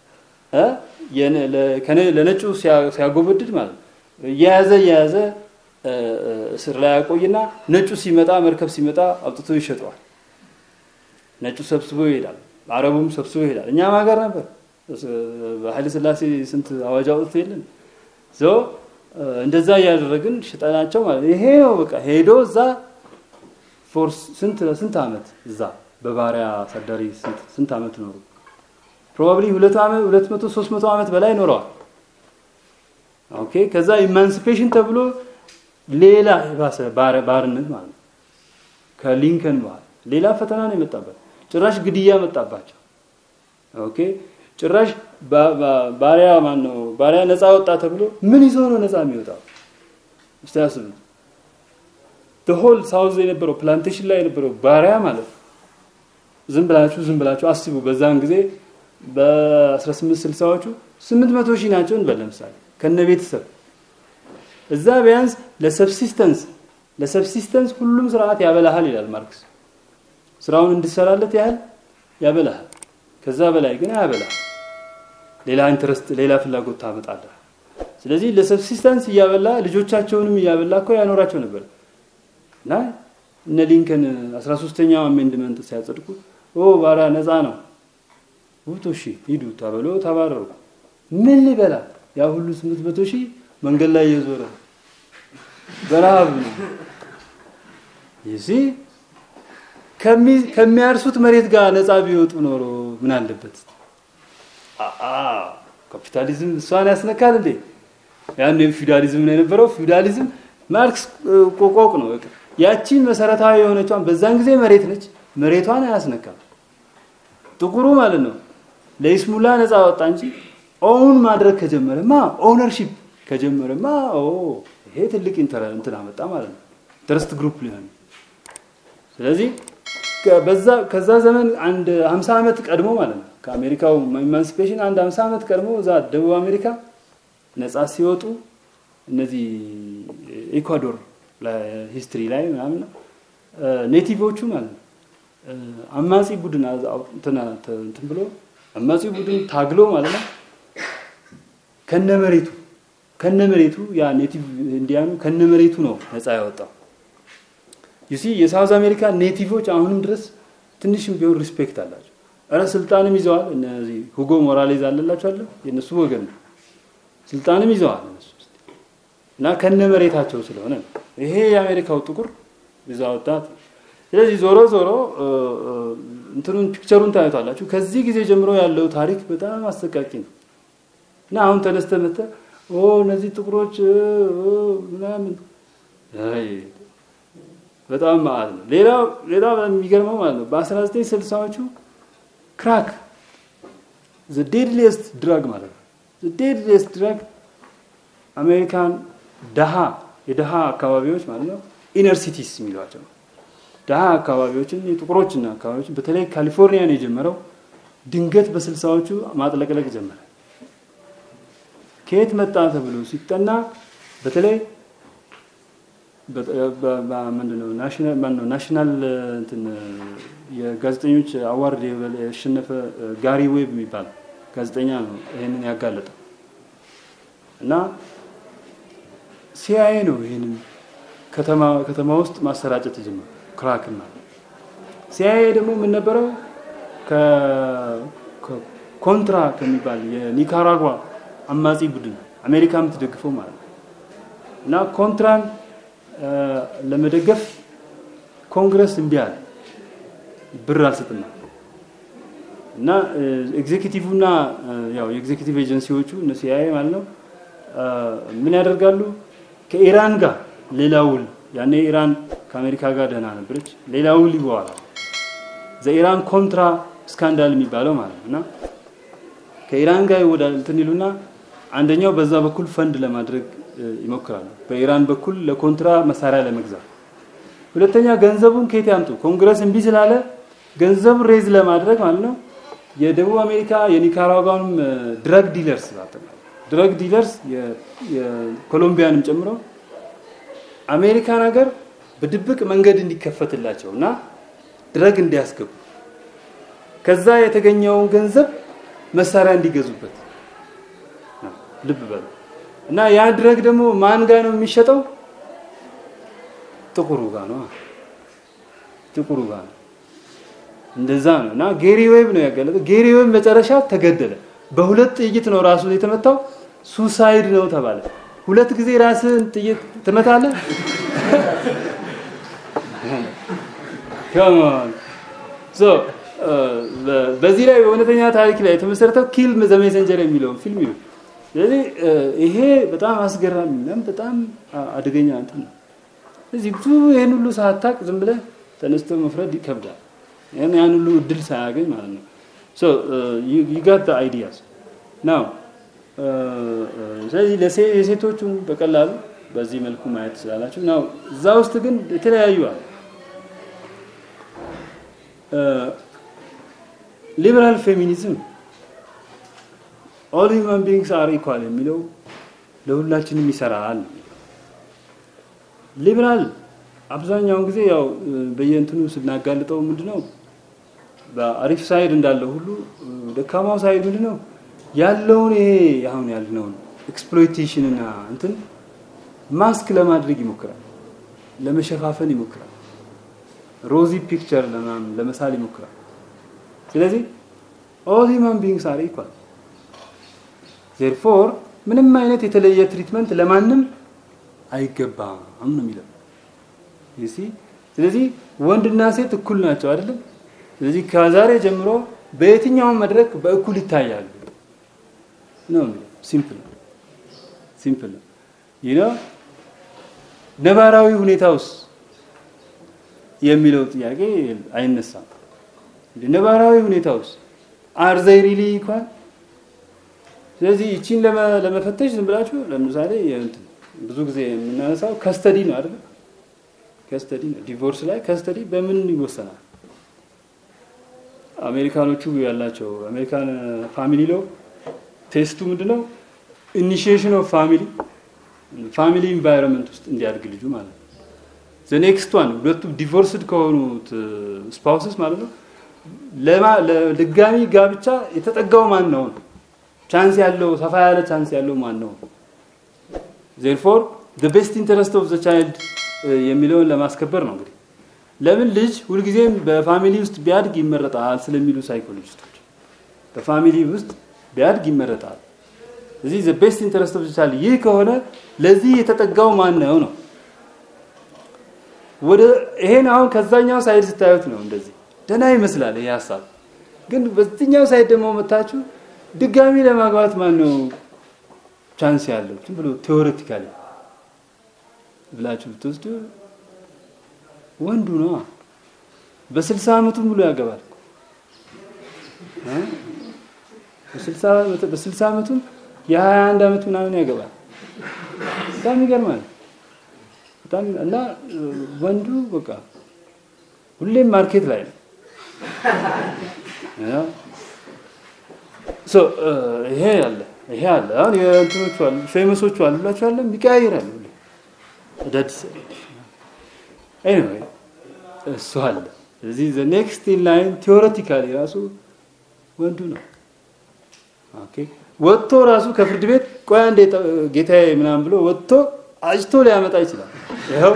ለነጩ ሲያጎበድድ ማለት ነው እየያዘ እየያዘ እስር ላይ ያቆይና ነጩ ሲመጣ መርከብ ሲመጣ አውጥቶ ይሸጠዋል ነጩ ሰብስቦ ይሄዳል አረቡም ሰብስቦ ይሄዳል እኛም ሀገር ነበር በኃይለ ስላሴ ስንት አዋጅ አውጥቶ የለን ዞ እንደዛ እያደረግን ሽጠናቸው ማለት ይሄ ነው በቃ ሄዶ እዛ ፎርስ ስንት ስንት አመት እዛ በባሪያ አሳዳሪ ስንት አመት ኖሩ ፕሮባብሊ ሁለት አመት ሁለት መቶ ሶስት መቶ አመት በላይ ኖረዋል ኦኬ ከዛ ኢማንሲፔሽን ተብሎ ሌላ የባሰ ባርነት ማለት ነው ከሊንከን በኋላ ሌላ ፈተና ነው የመጣበት። ጭራሽ ግድያ መጣባቸው። ኦኬ ጭራሽ ባሪያ ማን ነው ባሪያ ነፃ ወጣ ተብሎ ምን ይዞ ነው ነፃ የሚወጣው? እስቲ አስቡት። ሆል ሳውዝ የነበረው ፕላንቴሽን ላይ የነበረው ባሪያ ማለት ነው። ዝም ብላችሁ ዝም ብላችሁ አስቡ። በዛን ጊዜ በ1860ዎቹ 800 ሺህ ናቸው እንበል ለምሳሌ ከነ ቤተሰብ እዛ ቢያንስ ለሰብሲስተንስ ለሰብሲስተንስ ሁሉም ስርዓት ያበላሃል ይላል ማርክስ። ስራውን እንድሰራለት ያህል ያበላሃል። ከዛ በላይ ግን አያበላህ። ሌላ ኢንትረስት፣ ሌላ ፍላጎት ታመጣለህ። ስለዚህ ለሰብሲስተንስ እያበላ ልጆቻቸውንም እያበላ እኮ ያኖራቸው ነበር እና እነ ሊንከን 13ኛው አሜንድመንት ሲያጸድቁ ኦ ባሪያ ነፃ ነው ውጡ፣ እሺ ሂዱ ተብሎ ተባረሩ። ምን ሊበላ ያ ሁሉ 800 ሺህ መንገድ ላይ እየዞረ በረሃብ ነው ይዚ ከሚያርሱት መሬት ጋር ነፃ ቢወጡ ኖሮ ምን አለበት? ካፒታሊዝም እሷን ያስነካል እንዴ? ያን ፊውዳሊዝም ነው የነበረው። ፊውዳሊዝም ማርክስ ቆቆቅ ነው። በቃ ያቺን መሰረታዊ የሆነቿን በዛን ጊዜ መሬት ነች፣ መሬቷን አያስነካም። ጥቁሩ ማለት ነው ለይስሙላ ነፃ ወጣ እንጂ ኦውን ማድረግ ከጀመረማ ኦነርሺፕ ከጀመረማ ኦ ይሄ ትልቅ እንትን አመጣ ማለት ነው። ትረስት ግሩፕ ሊሆን ስለዚህ በዛ ከዛ ዘመን አንድ 50 ዓመት ቀድሞ ማለት ነው ከአሜሪካው ኢማንሲፔሽን አንድ 50 ዓመት ቀድሞ እዛ ደቡብ አሜሪካ ነፃ ሲወጡ እነዚህ ኢኳዶር ሂስትሪ ላይ ምናምን ኔቲቮቹ ማለት ነው አማጺ ቡድን እንትን ብሎ አማጺ ቡድን ታግሎ ማለት ነው ከነመሬቱ ከነመሬቱ ያ ኔቲቭ ኢንዲያኑ ከነመሬቱ ነው ነፃ ያወጣው። ዩሲ የሳውዝ አሜሪካ ኔቲቮች አሁንም ድረስ ትንሽም ቢሆን ሪስፔክት አላቸው። እረ ስልጣንም ይዘዋል። እነዚህ ሁጎ ሞራሌዝ አለላቸው አለ የእነሱ ወገን ነው። ስልጣንም ይዘዋል እነሱ እና ከነመሬታቸው ስለሆነ ነው። ይሄ የአሜሪካው ጥቁር ይዛ ወጣት። ስለዚህ ዞሮ ዞሮ እንትኑን ፒክቸሩን ታዩታላችሁ። ከዚህ ጊዜ ጀምሮ ያለው ታሪክ በጣም አሰቃቂ ነው እና አሁን ተነስተ መተ ኦ እነዚህ ጥቁሮች ምናምን በጣም ማለት ነው። ሌላ ሌላ የሚገርመው ማለት ነው በ1960ዎቹ ክራክ ዘ ዴድሊየስት ድራግ ማለት ነው። ዘ ዴድሊየስት ድራግ አሜሪካን ደሃ የደሃ አካባቢዎች ማለት ነው ኢነር ሲቲስ የሚሏቸው ደሃ አካባቢዎችን የጥቁሮችና አካባቢዎችን በተለይ ካሊፎርኒያን የጀመረው ድንገት በስልሳዎቹ ማጥለቅለቅ ጀመረ። ከየት መጣ ተብሎ ሲጠና በተለይ ምንድነው ናሽናል እንትን የጋዜጠኞች አዋርድ ያሸነፈ ጋሪ ዌብ የሚባል ጋዜጠኛ ነው ይሄንን ያጋለጠው እና ሲአይኤ ነው ይሄንን ከተማ ከተማ ውስጥ ማሰራጨት የጀመረው ክራክን ማለት ሲአይኤ ደግሞ ምን ነበረው ኮንትራ ከሚባል የኒካራጓ አማጺ ቡድን አሜሪካ የምትደግፈው ማለት ነው እና ኮንትራን ለመደገፍ ኮንግረስ እምቢ አለ፣ ብር አልሰጥም እና ኤግዜኪቲቭና ያው የኤግዜኪቲቭ ኤጀንሲዎቹ እነ ሲአይኤ ማለት ነው ምን ያደርጋሉ? ከኢራን ጋር ሌላ ውል ያኔ ኢራን ከአሜሪካ ጋር ደህና ነበረች። ሌላ ውል ይበዋላል። ዘኢራን ኮንትራ ስካንዳል የሚባለው ማለት ነው እና ከኢራን ጋር ይወዳል እንትን ይሉና አንደኛው በዛ በኩል ፈንድ ለማድረግ ይሞክራሉ። በኢራን በኩል ለኮንትራ መሳሪያ ለመግዛት። ሁለተኛ ገንዘቡን ከየት ያምጡ? ኮንግረስ እምቢ ስላለ ገንዘቡን ሬዝ ለማድረግ ማለት ነው የደቡብ አሜሪካ የኒካራጓንም ድረግ ዲለርስ ድረግ ዲለርስ የኮሎምቢያንም ጨምሮ አሜሪካን ሀገር በድብቅ መንገድ እንዲከፈትላቸው እና ድረግ እንዲያስገቡ ከዛ የተገኘውን ገንዘብ መሳሪያ እንዲገዙበት ልብ በሉ እና ያ ድረግ ደግሞ ማን ጋር ነው የሚሸጠው? ጥቁሩ ጋር ነው። ጥቁሩ ጋር ነው። እንደዛ ነው። እና ጌሪ ዌብ ነው ያጋለጠው። ጌሪ ዌብ መጨረሻ ተገደለ። በሁለት ጥይት ነው ራሱ የተመታው። ሱሳይድ ነው ተባለ። ሁለት ጊዜ ራስን ጥይት ትመታለህ? ከማን ሶ በዚህ ላይ በእውነተኛ ታሪክ ላይ የተመሰረተው ኪል ዘ ሜሰንጀር የሚለው ፊልም ነው። ስለዚህ ይሄ በጣም አስገራሚ እና በጣም አደገኛ እንትን ነው። እዚህ ብዙ ይሄን ሁሉ ሳታቅ ዝም ብለህ ተነስቶ መፍረድ ይከብዳል። ያን ያን ሁሉ እድል ሳያገኝ ማለት ነው። ሶ ዩጋት አይዲያስ ናው ስለዚህ ለሴ- የሴቶቹን በቀላሉ በዚህ መልኩ ማየት ትችላላችሁ። ናው እዛ ውስጥ ግን የተለያዩ አሉ። ሊበራል ፌሚኒዝም ኦል ሂውማን ቢንግስ አር ኢኳል የሚለው ለሁላችንም ይሰራል። ሊበራል አብዛኛውን ጊዜ ያው በየእንትኑ ስናጋልጠው ምንድነው በአሪፍ ሳይድ እንዳለው ሁሉ ደካማው ሳይድ ምንድነው ያለውን ይሄ አሁን ያልነውን ኤክስፕሎይቴሽን እና እንትን ማስክ ለማድረግ ይሞክራል፣ ለመሸፋፈን ይሞክራል፣ ሮዚ ፒክቸር ለምናምን ለመሳል ይሞክራል። ስለዚህ ኦል ሂውማን ቢንግስ አር ኢኳል ዜርፎር ምንም አይነት የተለየ ትሪትመንት ለማንም አይገባም ነው የሚለው ይሲ ስለዚህ ወንድና ሴት እኩል ናቸው አይደለም ስለዚህ ከዛሬ ጀምሮ በየትኛውም መድረክ በእኩል ይታያሉ ነው የሚለው ሲምፕል ነው ሲምፕል ነው ይህ ነው ነባራዊ ሁኔታ ውስጥ የሚለው ጥያቄ አይነሳም ነባራዊ ሁኔታ ውስጥ አር ዘይ ሪሊ እንኳን ስለዚህ ይቺን ለመ- ለመፈተሽ ዝም ብላችሁ ለምሳሌ የእንትን ብዙ ጊዜ የምናነሳው ከስተዲ ነው አይደል? ከስተዲ ነው። ዲቮርስ ላይ ከስተዲ በምን ይወሰናል? አሜሪካኖቹ ያላቸው አሜሪካን ፋሚሊ ሎ ቴስቱ ምንድነው? ኢኒሺዬሽን ኦፍ ፋሚሊ ፋሚሊ ኢንቫይሮንመንት ውስጥ እንዲያድግ ልጁ ማለት ነው። ዘ ኔክስት ዋን ሁለቱ ዲቮርስድ ከሆኑት ስፓውስስ ማለት ነው ለማ- ለድጋሚ ጋብቻ የተጠጋው ማን ነው ነው ቻንስ ያለው ሰፋ ያለ ቻንስ ያለው ማን ነው? ዜርፎር ዘ ቤስት ኢንተረስት ኦፍ ዘ ቻይልድ የሚለውን ለማስከበር ነው እንግዲህ። ለምን ልጅ ሁልጊዜም በፋሚሊ ውስጥ ቢያድግ ይመረጣል ስለሚሉ ሳይኮሎጂስቶች በፋሚሊ ውስጥ ቢያድግ ይመረጣል። እዚህ ዘ ቤስት ኢንተረስት ኦፍ ዘ ቻይልድ ይህ ከሆነ ለዚህ የተጠጋው ማን ነው ነው። ወደ ይሄን አሁን ከዛኛው ሳይድ ስታዩት ነው እንደዚህ ደህና ይመስላል ይሄ ሀሳብ። ግን በዚህኛው ሳይድ ደግሞ መታችሁ ድጋሚ ለማግባት ማን ነው ቻንስ ያለው? ዝም ብሎ ቴዎሬቲካሊ ብላችሁ ብትወስዱ ወንዱ ነው። በስልሳ ዓመቱ ሙሉ ያገባል። እ? በስልሳ ዓመቱ- በስልሳ ዓመቱ የሀያ አንድ ዓመት ምናምን ያገባል። በጣም ይገርማል። በጣም እና ወንዱ በቃ ሁሌም ማርኬት ላይ ነው። ያ ሶ ይሄ አለ ይሄ አለ። አሁን የእንትኖቹ አሉ ፌመሶቹ አሉ ብላችሁ አለ ይቀያይራሉ ሁሌ አዳዲስ ኤኒዌይ እሱ አለ። ስለዚህ ዘ ኔክስት ኢን ላይን ቲዎሬቲካሊ ራሱ ወንዱ ነው። ኦኬ ወጥቶ ራሱ ከፍርድ ቤት ቆይ አንዴ ጠ- ጌታዬ ምናምን ብሎ ወጥቶ አጭቶ ሊያመጣ ይችላል። ይኸው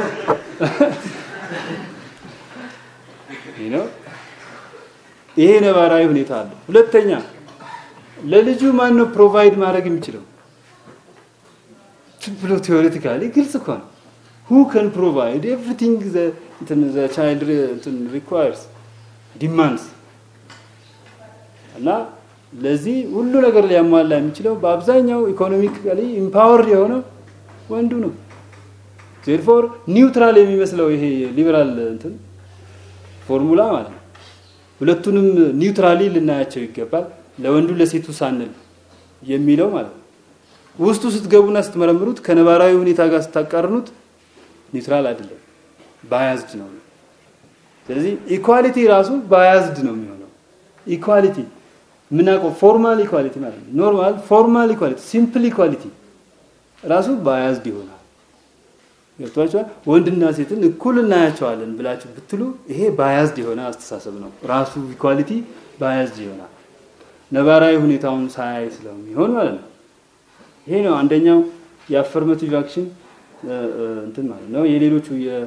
ይህ ነው። ይሄ ነባራዊ ሁኔታ አለ። ሁለተኛ ለልጁ ማን ነው ፕሮቫይድ ማድረግ የሚችለው? ዝም ብሎ ቴዎሬቲካሊ ግልጽ እኮ ነው። ሁ ከን ፕሮቫይድ ኤቭሪቲንግ ዘ ቻይልድ ሪኳየርስ ዲማንድስ እና ለዚህ ሁሉ ነገር ሊያሟላ የሚችለው በአብዛኛው ኢኮኖሚካሊ ኢምፓወርድ የሆነው ወንዱ ነው። ዜርፎር ኒውትራል የሚመስለው ይሄ ሊበራል እንትን ፎርሙላ ማለት ነው። ሁለቱንም ኒውትራሊ ልናያቸው ይገባል። ለወንዱ ለሴቱ ሳንል የሚለው ማለት ነው። ውስጡ ስትገቡና ስትመረምሩት ከነባራዊ ሁኔታ ጋር ስታቃርኑት ኒውትራል አይደለም፣ ባያዝድ ነው። ስለዚህ ኢኳሊቲ ራሱ ባያዝድ ነው የሚሆነው። ኢኳሊቲ ምናውቀው ፎርማል ኢኳሊቲ ማለት ነው። ኖርማል ፎርማል ኢኳሊቲ፣ ሲምፕል ኢኳሊቲ ራሱ ባያዝድ ይሆናል። ገብቷቸዋል። ወንድና ሴትን እኩል እናያቸዋለን ብላችሁ ብትሉ ይሄ ባያዝድ የሆነ አስተሳሰብ ነው። ራሱ ኢኳሊቲ ባያዝድ ይሆናል። ነባራዊ ሁኔታውን ሳያይ ስለሚሆን ማለት ነው። ይሄ ነው አንደኛው የአፈርማቲቭ አክሽን እንትን ማለት ነው። የሌሎቹ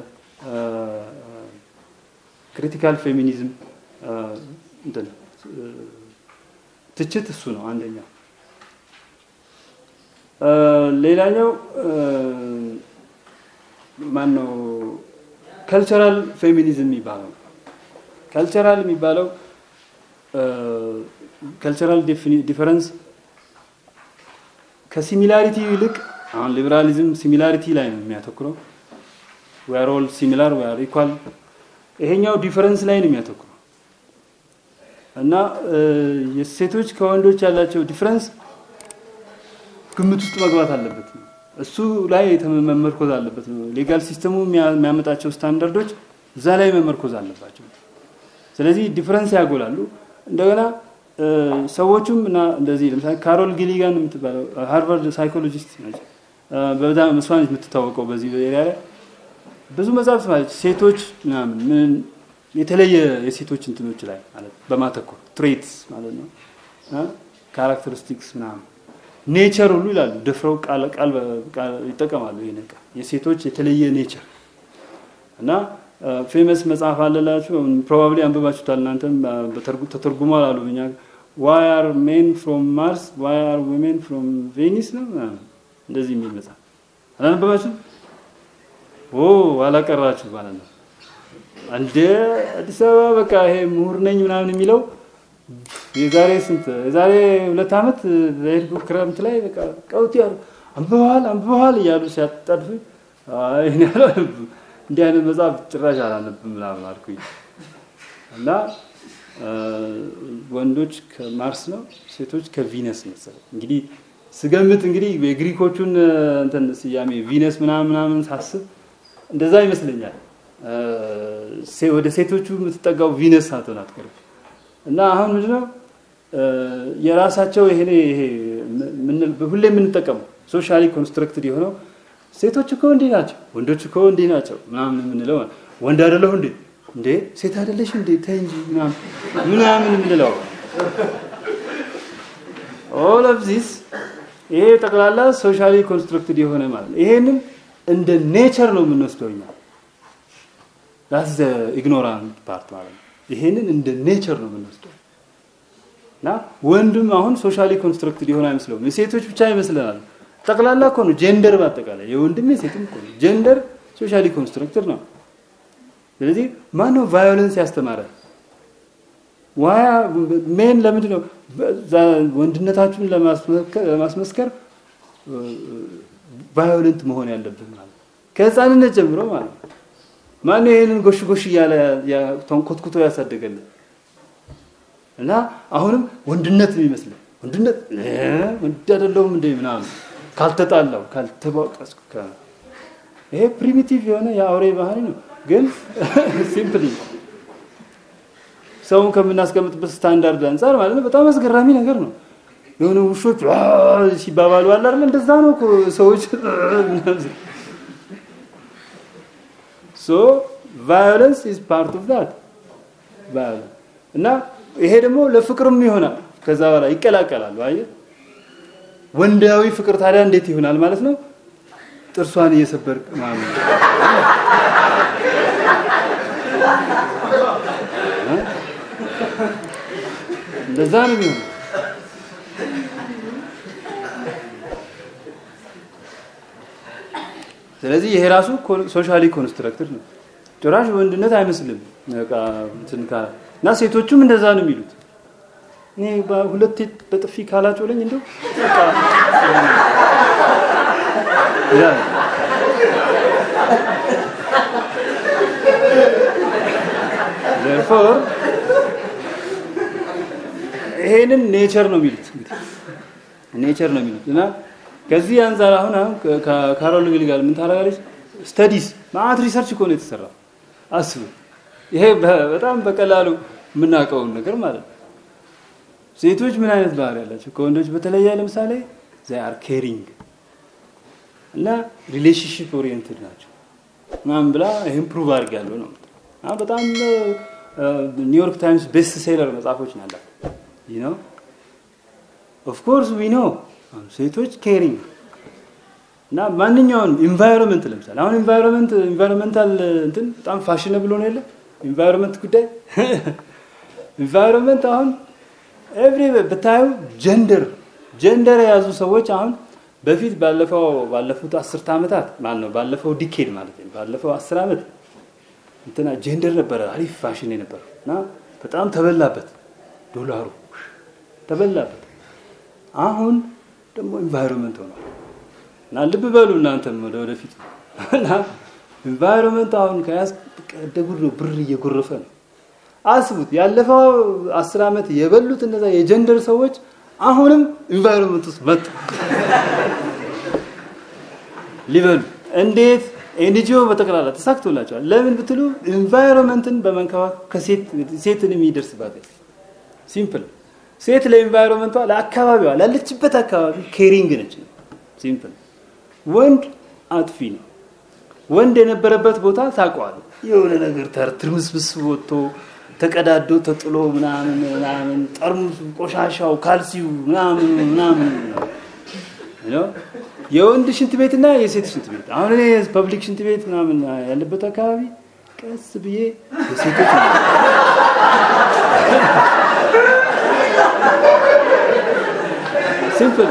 የክሪቲካል ፌሚኒዝም እንትን ትችት እሱ ነው አንደኛው። ሌላኛው ማን ነው? ከልቸራል ፌሚኒዝም የሚባለው ከልቸራል የሚባለው ከልቸራል ዲፈረንስ ከሲሚላሪቲ ይልቅ አሁን ሊበራሊዝም ሲሚላሪቲ ላይ ነው የሚያተኩረው። ዌር ኦል ሲሚላር ዌር ኢኳል ይሄኛው ዲፈረንስ ላይ ነው የሚያተኩረው እና የሴቶች ከወንዶች ያላቸው ዲፈረንስ ግምት ውስጥ መግባት አለበት ነው። እሱ ላይ መመርኮዝ አለበት ነው። ሌጋል ሲስተሙ የሚያመጣቸው ስታንዳርዶች እዛ ላይ መመርኮዝ አለባቸው። ስለዚህ ዲፈረንስ ያጎላሉ። እንደገና ሰዎቹም እና እንደዚህ ለምሳሌ ካሮል ጊሊጋን የምትባለው ሃርቫርድ ሳይኮሎጂስት ነች። በጣም እሷ ነች የምትታወቀው በዚህ ኤሪያ ላይ ብዙ መጽሐፍት ማለት ሴቶች ምናምን ምን የተለየ የሴቶች እንትኖች ላይ ማለት በማተኮር ትሬትስ ማለት ነው ካራክተሪስቲክስ ምናምን ኔቸር ሁሉ ይላሉ። ደፍረው ቃል ቃል ይጠቀማሉ። ይሄ ነገር የሴቶች የተለየ ኔቸር እና ፌመስ መጽሐፍ አለላችሁ ፕሮባብሊ አንብባችሁታል እናንተም ተተርጉሟል አሉ እኛ ዋይ አር ሜን ፍሮም ማርስ ዋይ አር ዊሜን ፍሮም ቬኒስ ነው እንደዚህ የሚል መጽሐፍ አላነበባችሁ ኦ አላቀራችሁ ማለት ነው እንደ አዲስ አበባ በቃ ይሄ ምሁር ነኝ ምናምን የሚለው የዛሬ ስንት የዛሬ ሁለት ዓመት በሄድኩ ክረምት ላይ በቃ ቀውጥ ያሉ አንብበዋል አንብበዋል እያሉ ሲያጣድፉ ይህን ያለው እንዲህ አይነት መጽሐፍ ጭራሽ አላነብም ምናምን አልኩኝ እና ወንዶች ከማርስ ነው ሴቶች ከቪነስ መሰለኝ እንግዲህ ስገምት እንግዲህ የግሪኮቹን እንትን ስያሜ ቪነስ ምናምን ምናምን ሳስብ እንደዛ ይመስለኛል ወደ ሴቶቹ የምትጠጋው ቪነስ ሳትሆን አትቀርም እና አሁን ምንድነው የራሳቸው ይሄ ይሄ ሁሌ የምንጠቀመው ሶሻሊ ኮንስትራክትድ የሆነው ሴቶች እኮ እንዲህ ናቸው፣ ወንዶች እኮ እንዲህ ናቸው ምናምን የምንለው ወንድ አይደለሁ እንዴ እንዴ ሴት አይደለሽ እንዴ ተይ እንጂ ምናምን የምንለው ኦል ኦፍ ዚስ ይሄ ጠቅላላ ሶሻሊ ኮንስትራክትድ የሆነ ማለት ነው። ይሄንን እንደ ኔቸር ነው የምንወስደው እኛ ዳስ ዘ ኢግኖራንት ፓርት ማለት ነው። ይሄንን እንደ ኔቸር ነው የምንወስደው እና ወንድም አሁን ሶሻሊ ኮንስትራክትድ የሆነ አይመስለውም። የሴቶች ብቻ ይመስለናል። ጠቅላላ እኮ ነው ጀንደር በአጠቃላይ የወንድም የሴትም እኮ ነው። ጀንደር ሶሻሊ ኮንስትራክትድ ነው። ስለዚህ ማን ነው ቫዮለንስ ያስተማረ? ዋያ ሜን ለምንድን ነው ወንድነታችሁን ለማስመስከር ቫዮለንት መሆን ያለብን ማለት ከህፃንነት ጀምሮ ማለት ነው። ማነው ይሄንን ጎሽ ጎሽ እያለ ኮትኩቶ ያሳደገልን? እና አሁንም ወንድነት ነው ይመስላል። ወንድነት ወንድ አይደለሁም እንደ ምናምን ካልተጣላው ካልተባቀስኩ ይሄ ፕሪሚቲቭ የሆነ የአውሬ ባህሪ ነው። ግን ሲምፕሊ ሰውን ከምናስቀምጥበት ስታንዳርድ አንጻር ማለት ነው በጣም አስገራሚ ነገር ነው። የሆነ ውሾች ሲባባሉ አለ አይደል? እንደዛ ነው እኮ ሰዎች ሶ ቫዮለንስ ኢዝ ፓርት ኦፍ ዳት ቫዮለንስ እና ይሄ ደግሞ ለፍቅርም ይሆናል። ከዛ በኋላ ይቀላቀላሉ። አየህ ወንዳዊ ፍቅር ታዲያ እንዴት ይሆናል ማለት ነው? ጥርሷን እየሰበርክ ማለት እንደዛ ነው የሚሆነው። ስለዚህ ይሄ ራሱ ሶሻሊ ኮንስትራክትድ ነው። ጭራሽ ወንድነት አይመስልም። በቃ እንትን እና ሴቶቹም እንደዛ ነው የሚሉት። እኔ ሁለቴ በጥፊ ካላጮለኝ እንደው ዘርፎር ይሄንን ኔቸር ነው የሚሉት ኔቸር ነው የሚሉት እና ከዚህ አንጻር አሁን አሁን ከካሮል ጊል ጋር ምን ታደርጋለች? ስተዲስ ማአት ሪሰርች እኮ ነው የተሰራው። አስቡ። ይሄ በጣም በቀላሉ የምናውቀውን ነገር ማለት ነው። ሴቶች ምን አይነት ባህሪ ያላቸው ከወንዶች በተለየ ለምሳሌ ዘይ አር ኬሪንግ እና ሪሌሽንሽፕ ኦሪየንትድ ናቸው ምናምን ብላ ይህም ፕሩቭ አድርጋለሁ ነው። በጣም ኒውዮርክ ታይምስ ቤስት ሴለር መጽሐፎች ነው ያላት። ይህ ነው ኦፍኮርስ ዊ ኖ ሴቶች ኬሪንግ እና ማንኛውንም ኢንቫይሮንመንት ለምሳሌ አሁን ኢንቫይሮንመንት ኢንቫይሮንመንታል እንትን በጣም ፋሽነብል ሆነ የለ ኢንቫይሮንመንት ጉዳይ ኢንቫይሮንመንት አሁን ኤቭሪ ብታዩ ጀንደር ጀንደር የያዙ ሰዎች አሁን በፊት ባለፈው ባለፉት አስርተ ዓመታት ማለት ነው ባለፈው ዲኬድ ማለት ነው ባለፈው አስር ዓመት እንትና ጀንደር ነበረ አሪፍ ፋሽን የነበረው እና በጣም ተበላበት ዶላሩ ተበላበት አሁን ደግሞ ኢንቫይሮንመንት ሆኗል እና ልብ በሉ እናንተም ወደ ወደፊት እና ኢንቫይሮንመንት አሁን ከያዝ እንደ ጉድ ነው፣ ብር እየጎረፈ ነው። አስቡት ያለፈው አስር ዓመት የበሉት እነዛ የጀንደር ሰዎች አሁንም ኢንቫይሮንመንት ውስጥ መጡ ሊበሉ እንዴት ኤንጂኦ በጠቅላላ ተሳክቶላቸዋል። ለምን ብትሉ ኢንቫይሮንመንትን በመንከባከብ ከሴት ሴትን የሚደርስባት ሲምፕል ሴት ለኢንቫይሮንመንቷ ለአካባቢዋ ላለችበት አካባቢ ኬሪንግ ነች። ሲምፕል ወንድ አጥፊ ነው። ወንድ የነበረበት ቦታ ታውቀዋል። የሆነ ነገር ተር ትርምስምስ ወጥቶ ተቀዳዶ ተጥሎ ምናምን ምናምን ጠርሙስ ቆሻሻው ካልሲው ምናምን ምናምን ነው። የወንድ ሽንት ቤትና የሴት ሽንት ቤት አሁን እኔ ፐብሊክ ሽንት ቤት ምናምን ያለበት አካባቢ ቀስ ብዬ የሴቶች ሲምፕል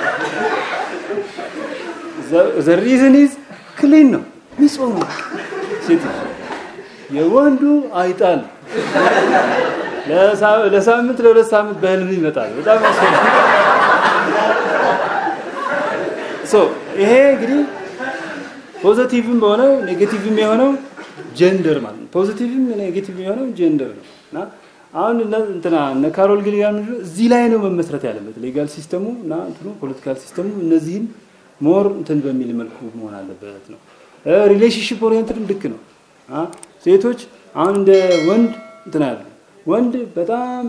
ዘ ሪዝን ኢዝ ክሊን ነው ንጹህ ነው። ሴቶች የወንዱ አይጣል ለሳምንት ለሁለት ሳምንት በህልም ይመጣል። በጣም ሶ ይሄ እንግዲህ ፖዚቲቭም በሆነው ኔጌቲቭም የሆነው ጀንደር ማለት ነው። ፖዚቲቭም ኔጌቲቭ የሆነው ጀንደር ነው እና አሁን እንትና እነ ካሮል ጊሊጋን እዚህ ላይ ነው መመስረት ያለበት ሌጋል ሲስተሙ እና እንትኑ ፖለቲካል ሲስተሙ እነዚህን ሞር እንትን በሚል መልኩ መሆን አለበት ነው። ሪሌሽንሽፕ ኦሪየንትድም ልክ ነው። ሴቶች አሁን እንደ ወንድ እንትን ያለ ወንድ በጣም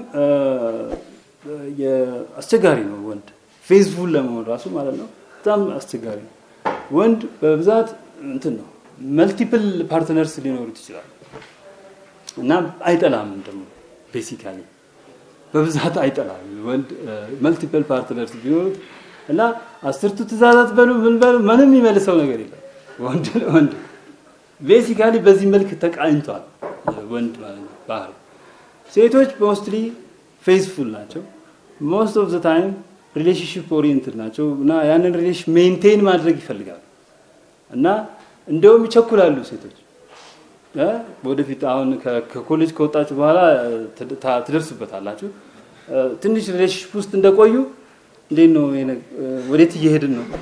አስቸጋሪ ነው። ወንድ ፌዝፉል ለመሆን ራሱ ማለት ነው በጣም አስቸጋሪ ነው። ወንድ በብዛት እንትን ነው መልቲፕል ፓርትነርስ ሊኖሩት ይችላል እና አይጠላም ደግሞ ቤሲካሊ በብዛት አይጠላም ወንድ መልቲፕል ፓርትነርስ ቢኖሩት እና አስርቱ ትእዛዛት በሉ ምን በሉ ምንም የሚመልሰው ነገር የለም። ወንድ ወንድ ቤሲካሊ በዚህ መልክ ተቃኝቷል ወንድ ማለት ነው ባህሪ። ሴቶች ሞስትሊ ፌስፉል ናቸው። ሞስት ኦፍ ዘ ታይም ሪሌሽንሽፕ ኦሪየንትድ ናቸው እና ያንን ሪሌሽን ሜንቴን ማድረግ ይፈልጋሉ እና እንደውም ይቸኩላሉ ሴቶች ወደፊት አሁን ከኮሌጅ ከወጣችሁ በኋላ ትደርሱበታላችሁ። ትንሽ ሪሌሽንሽፕ ውስጥ እንደቆዩ እንዴት ነው ወዴት እየሄድን ነው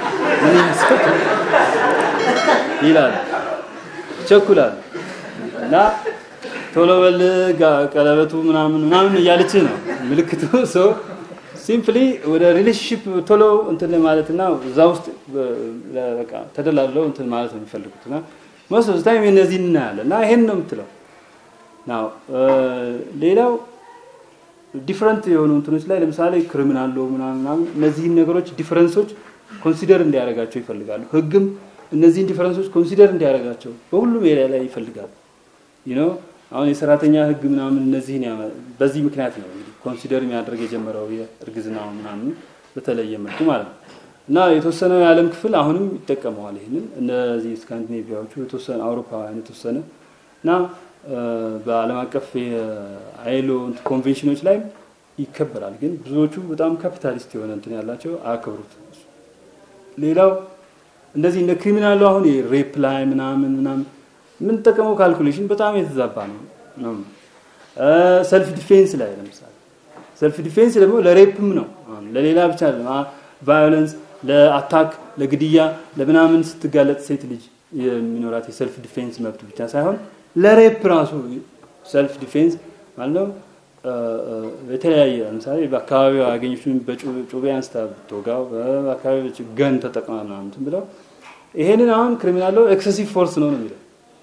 ይላሉ፣ ይቸኩላሉ እና ቶሎ በል ቀለበቱ ምናምን ምናምን እያለች ነው ምልክቱ ሰው ሲምፕሊ ወደ ሪሌሽንሽፕ ቶሎ እንትን ማለትና እዛ ውስጥ በቃ ተደላለው እንትን ማለት ነው የሚፈልጉት እና ሞስት ኦፍ ታይም እነዚህ እናያለን እና ይሄን ነው የምትለው ናው ሌላው ዲፍረንት የሆኑ እንትኖች ላይ ለምሳሌ ክሪሚናል ሎ ምናምን እነዚህን ነገሮች ዲፈረንሶች ኮንሲደር እንዲያደርጋቸው ይፈልጋሉ። ህግም እነዚህን ዲፈረንሶች ኮንሲደር እንዲያደርጋቸው በሁሉም ኤሪያ ላይ ይፈልጋሉ። ዩ ኖ አሁን የሰራተኛ ህግ ምናምን እነዚህን በዚህ ምክንያት ነው እንግዲህ ኮንሲደር የሚያደርግ የጀመረው የእርግዝናው ምናምን በተለየ መልኩ ማለት ነው እና የተወሰነው የዓለም ክፍል አሁንም ይጠቀመዋል ይህንን እነዚህ ስካንዲኔቪያዎቹ የተወሰነ አውሮፓውያን የተወሰነ እና በዓለም አቀፍ የአይሎ ኮንቬንሽኖች ላይ ይከበራል። ግን ብዙዎቹ በጣም ካፒታሊስት የሆነ እንትን ያላቸው አያከብሩት። ሌላው እንደዚህ እንደ ክሪሚናሉ አሁን ሬፕ ላይ ምናምን ምናምን የምንጠቀመው ካልኩሌሽን በጣም የተዛባ ነው ነው ሰልፍ ዲፌንስ ላይ ለምሳሌ ሰልፍ ዲፌንስ ደግሞ ለሬፕም ነው ለሌላ ብቻ አይደለም። ቫዮለንስ ለአታክ ለግድያ ለምናምን ስትጋለጥ ሴት ልጅ የሚኖራት የሰልፍ ዲፌንስ መብት ብቻ ሳይሆን ለሬፕ ራሱ ሰልፍ ዲፌንስ ማለት ነው። የተለያየ ለምሳሌ በአካባቢው ያገኘችን በጩቤ አንስታ ብትወጋው በአካባቢዎች ገን ተጠቅማ ምናምን ብለው ይሄንን አሁን ክሪሚናል ኤክሰሲቭ ፎርስ ነው ነው የሚለው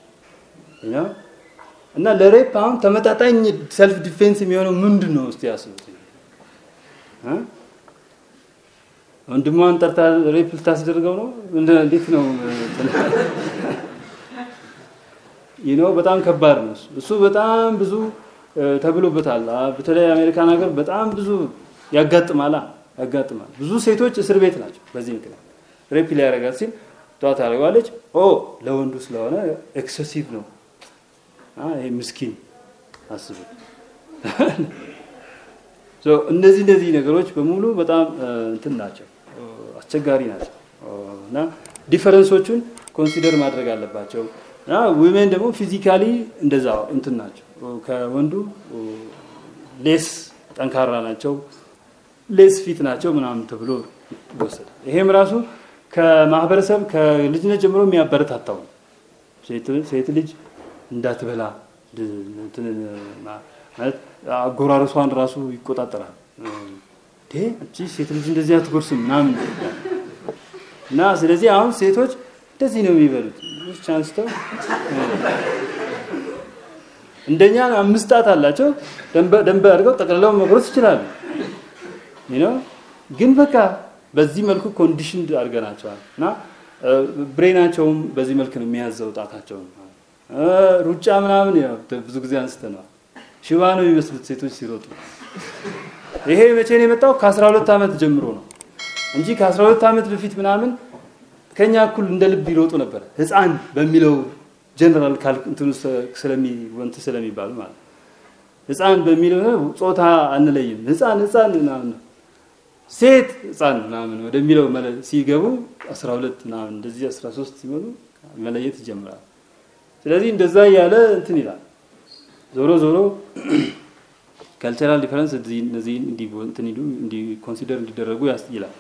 እና ለሬፕ አሁን ተመጣጣኝ ሰልፍ ዲፌንስ የሚሆነው ምንድን ነው? እስቲ ያስቡት። ወንድሟን ጠርታ ሬፕ ልታስደርገው ነው? እንዴት ነው? ይህ ነው በጣም ከባድ ነው። እሱ በጣም ብዙ ተብሎበታል። በተለይ አሜሪካን ሀገር በጣም ብዙ ያጋጥማላ ያጋጥማል። ብዙ ሴቶች እስር ቤት ናቸው በዚህ ምክንያት ሬፕ ሊያረጋት ሲል ጠዋት ታደርገዋለች። ኦ ለወንዱ ስለሆነ ኤክሰሲቭ ነው። ይሄ ምስኪን አስቡ። እነዚህ እነዚህ ነገሮች በሙሉ በጣም እንትን ናቸው፣ አስቸጋሪ ናቸው እና ዲፈረንሶቹን ኮንሲደር ማድረግ አለባቸው። እና ዊሜን ደግሞ ፊዚካሊ እንደዛ እንትን ናቸው፣ ከወንዱ ሌስ ጠንካራ ናቸው፣ ሌስ ፊት ናቸው ምናምን ተብሎ ይወሰዳል። ይሄም ራሱ ከማህበረሰብ ከልጅነት ጀምሮ የሚያበረታታው ነው። ሴት ልጅ እንዳትበላ ማለት አጎራረሷን ራሱ ይቆጣጠራል። እቺ ሴት ልጅ እንደዚህ አትጎርስም ምናምን እና ስለዚህ አሁን ሴቶች እንደዚህ ነው የሚበሉት አንስተው እንደኛ አምስት ጣት አላቸው። ደንበ አድርገው ጠቅልለው መጉረስ ይችላሉ። ነው ግን በቃ በዚህ መልኩ ኮንዲሽን አድርገናቸዋል እና ብሬናቸውም በዚህ መልክ ነው የሚያዘው ጣታቸውን። ሩጫ ምናምን ብዙ ጊዜ አንስተነዋል። ሽባ ነው የሚመስሉት ሴቶች ሲሮጡ። ይሄ መቼ ነው የመጣው? ከ12 ዓመት ጀምሮ ነው እንጂ ከ12 ዓመት በፊት ምናምን ከኛ እኩል እንደ ልብ ይሮጡ ነበር። ህፃን በሚለው ጀነራል እንትኑ ስለሚወንት ስለሚባሉ ማለት ህፃን በሚለው ጾታ አንለይም። ህፃን ህፃን ምናምን ሴት ህፃን ምናምን ወደሚለው ሲገቡ 12 ምናምን እንደዚህ 13 ሲሆኑ መለየት ይጀምራል። ስለዚህ እንደዛ እያለ እንትን ይላል። ዞሮ ዞሮ ካልቸራል ዲፈረንስ እነዚህ እንዲ ኮንሲደር እንዲደረጉ ይላል።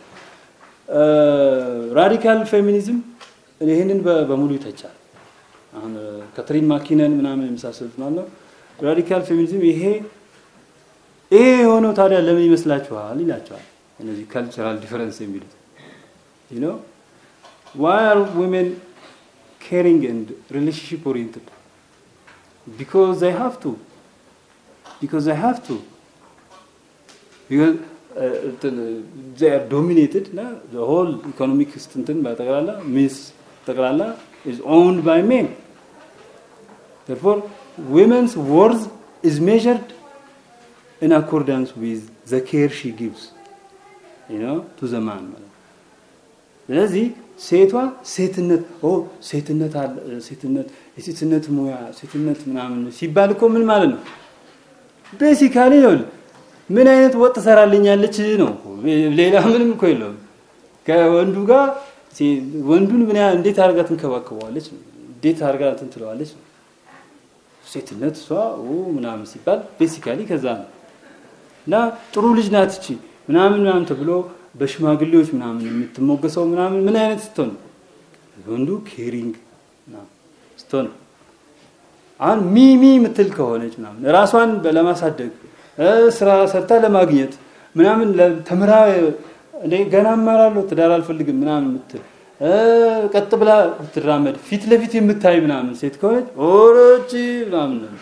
ራዲካል ፌሚኒዝም ይህንን በሙሉ ይተቻል። አሁን ካትሪን ማኪነን ምናምን የመሳሰሉት ማለት ነው። ራዲካል ፌሚኒዝም ይሄ ይሄ የሆነው ታዲያ ለምን ይመስላችኋል ይላቸዋል። እነዚህ ካልቸራል ዲፈረንስ የሚሉት you know why are women caring and relationship oriented because they have to because they have to because uh, they are dominated na the whole economic እንትን በጠቅላላ ሚስ ጠቅላላ is owned by men therefore women's worth is measured in accordance with the care she gives you know to the man ስለዚህ ሴቷ ሴትነት ኦ ሴትነት አለ ሴትነት የሴትነት ሙያ ሴትነት ምናምን ሲባል እኮ ምን ማለት ነው ቤሲካሊ ነው ምን አይነት ወጥ ትሰራልኛለች ነው ሌላ ምንም እኮ የለውም ከወንዱ ጋር ወንዱን ምን እንዴት አድርጋ ትንከባከበዋለች እንዴት አድርጋ እንትን ትለዋለች ነው ሴትነት እሷ ምናምን ሲባል ቤሲካሊ ከዛ ነው እና ጥሩ ልጅ ናት እቺ ምናምን ምናምን ተብሎ በሽማግሌዎች ምናምን የምትሞገሰው ምናምን ምን አይነት ስትሆን ወንዱ ኬሪንግ ስትሆን አሁን ሚሚ የምትል ከሆነች ምናምን ራሷን ለማሳደግ ስራ ሰርታ ለማግኘት ምናምን ተምራ እንደ ገና እማራለሁ ትዳር አልፈልግም ምናምን የምትል ቀጥ ብላ ትራመድ ፊት ለፊት የምታይ ምናምን ሴት ከሆነች ኦሮች ምናምን ነው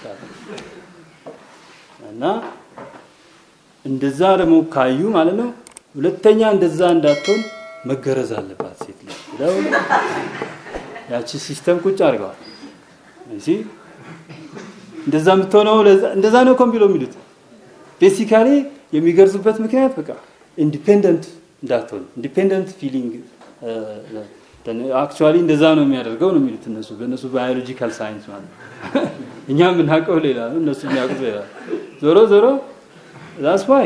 እና እንደዛ ደግሞ ካዩ ማለት ነው ሁለተኛ እንደዛ እንዳትሆን መገረዝ አለባት ሴት ልጅ ብለው ያቺ ሲስተም ቁጭ አድርገዋል። እዚህ እንደዛ የምትሆነው እንደዛ ነው እኮ ቢለው የሚሉት ቤሲካሊ የሚገርዙበት ምክንያት በቃ ኢንዲፔንደንት እንዳትሆን ኢንዲፔንደንት ፊሊንግ አክቹዋሊ እንደዛ ነው የሚያደርገው ነው የሚሉት እነሱ በእነሱ ባዮሎጂካል ሳይንስ ማለት እኛ የምናውቀው ሌላ ነው እነሱ የሚያውቁት ሌላ ዞሮ ዞሮ ዛስ ዋይ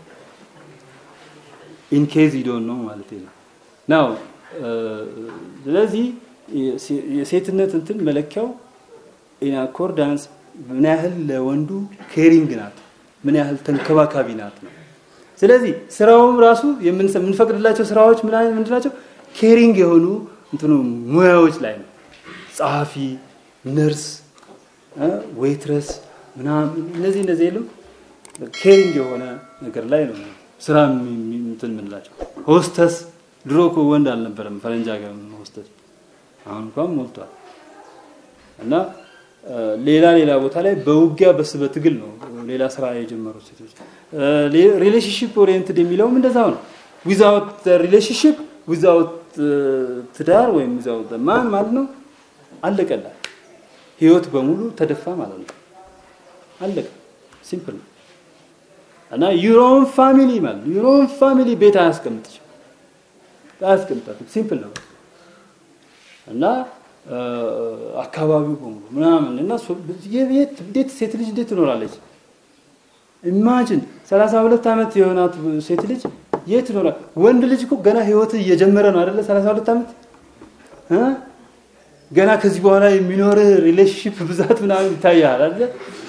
ኢን ኬዝ ዩ ዶንት ኖ ማለት ነው ናው ስለዚህ የሴትነት እንትን መለኪያው ኢን አኮርዳንስ ምን ያህል ለወንዱ ኬሪንግ ናት ምን ያህል ተንከባካቢ ናት ነው ስለዚህ ስራውም ራሱ የምንፈቅድላቸው ስራዎች ምን አይነት ምንድናቸው ኬሪንግ የሆኑ እንትኑ ሙያዎች ላይ ነው ጸሐፊ ነርስ ዌይትረስ ምናምን እነዚህ እነዚህ የሉም ኬሪንግ የሆነ ነገር ላይ ነው ስራ እንትን ምንላቸው ሆስተስ ድሮ እኮ ወንድ አልነበረም ፈረንጅ ሀገር ሆስተስ አሁን እንኳን ሞልቷል እና ሌላ ሌላ ቦታ ላይ በውጊያ በስ በትግል ነው ሌላ ስራ የጀመሩት ሴቶች ሪሌሽንሽፕ ኦሪየንትድ የሚለውም እንደዛው ነው ዊዛውት ሪሌሽንሽፕ ዊዛውት ትዳር ወይም ዊዛውት ማን ማለት ነው አለቀላል ህይወት በሙሉ ተደፋ ማለት ነው አለቀ ሲምፕል ነው እና ዩሮን ፋሚሊ ማለት ዩሮን ፋሚሊ ቤት አያስቀምጥሽ አያስቀምጣትም ሲምፕል ነው እና አካባቢው በሙሉ ምናምን እና የቤት እንዴት ሴት ልጅ እንዴት ትኖራለች ኢማጂን 32 ዓመት የሆናት ሴት ልጅ የት ትኖራል ወንድ ልጅ እኮ ገና ህይወት እየጀመረ ነው አይደለ 32 ዓመት ገና ከዚህ በኋላ የሚኖር ሪሌሽንሽፕ ብዛት ምናምን ይታያል አይደለ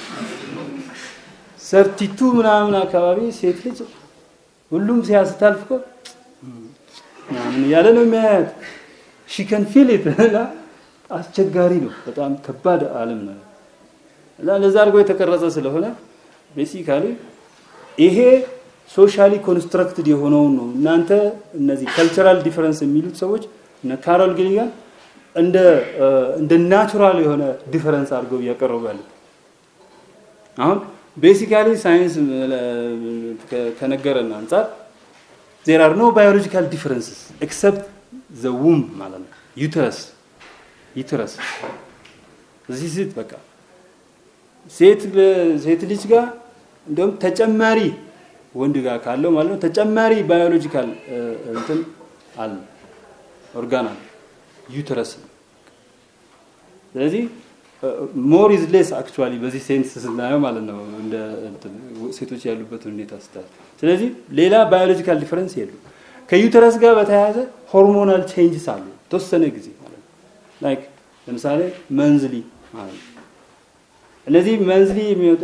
ሰርቲቱ ምናምን አካባቢ ሴት ልጅ ሁሉም ሲያስታልፍ እኮ ምናምን እያለ ነው የሚያያት ሺ ከን ፊል ኢት አስቸጋሪ ነው። በጣም ከባድ ዓለም ነው እና ለዛ አድርጎ የተቀረጸ ስለሆነ ቤሲካሊ ይሄ ሶሻሊ ኮንስትራክትድ የሆነውን ነው። እናንተ እነዚህ ካልቸራል ዲፈረንስ የሚሉት ሰዎች እነ ካሮል ጊሊጋን እንደ እንደ ናቹራል የሆነ ዲፈረንስ አድርገው እያቀረቡ ያሉት አሁን ቤሲካሊ ሳይንስ ከነገረን አንጻር ዜር አር ኖ ባዮሎጂካል ዲፈረንስስ ኤክሰፕት ዘ ውም ማለት ነው ዩተረስ ዩተረስ እዚህ ሴት በቃ ሴት ሴት ልጅ ጋር እንደውም ተጨማሪ ወንድ ጋር ካለው ማለት ነው ተጨማሪ ባዮሎጂካል እንትን አለ ኦርጋን አለ ዩተረስ ነው። ስለዚህ ሞር ኢዝ ሌስ አክቹዋሊ በዚህ ሴንስ ስናየው ማለት ነው እንደ ሴቶች ያሉበት ሁኔታ ስታይ። ስለዚህ ሌላ ባዮሎጂካል ዲፈረንስ የሉ። ከዩተረስ ጋር በተያያዘ ሆርሞናል ቼንጅስ አሉ ተወሰነ ጊዜ ማለት ነው። ላይክ ለምሳሌ መንዝሊ ማለት ነው። እነዚህ መንዝሊ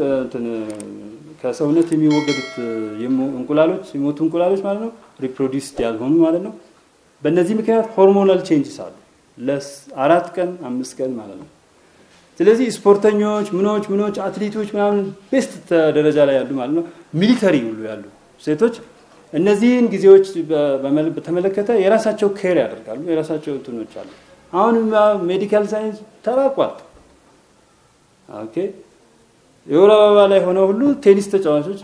ከሰውነት የሚወገዱት እንቁላሎች የሞቱ እንቁላሎች ማለት ነው ሪፕሮዲውስድ ያልሆኑ ማለት ነው። በእነዚህ ምክንያት ሆርሞናል ቼንጅስ አሉ ለአራት ቀን አምስት ቀን ማለት ነው። ስለዚህ ስፖርተኞች ምኖች ምኖች አትሌቶች ምናምን ቤስት ደረጃ ላይ ያሉ ማለት ነው ሚሊተሪ ሁሉ ያሉ ሴቶች እነዚህን ጊዜዎች በተመለከተ የራሳቸው ኬር ያደርጋሉ። የራሳቸው እንትኖች አሉ። አሁን ሜዲካል ሳይንስ ተራቋል። ኦኬ የወር አበባ ላይ ሆነው ሁሉ ቴኒስ ተጫዋቾች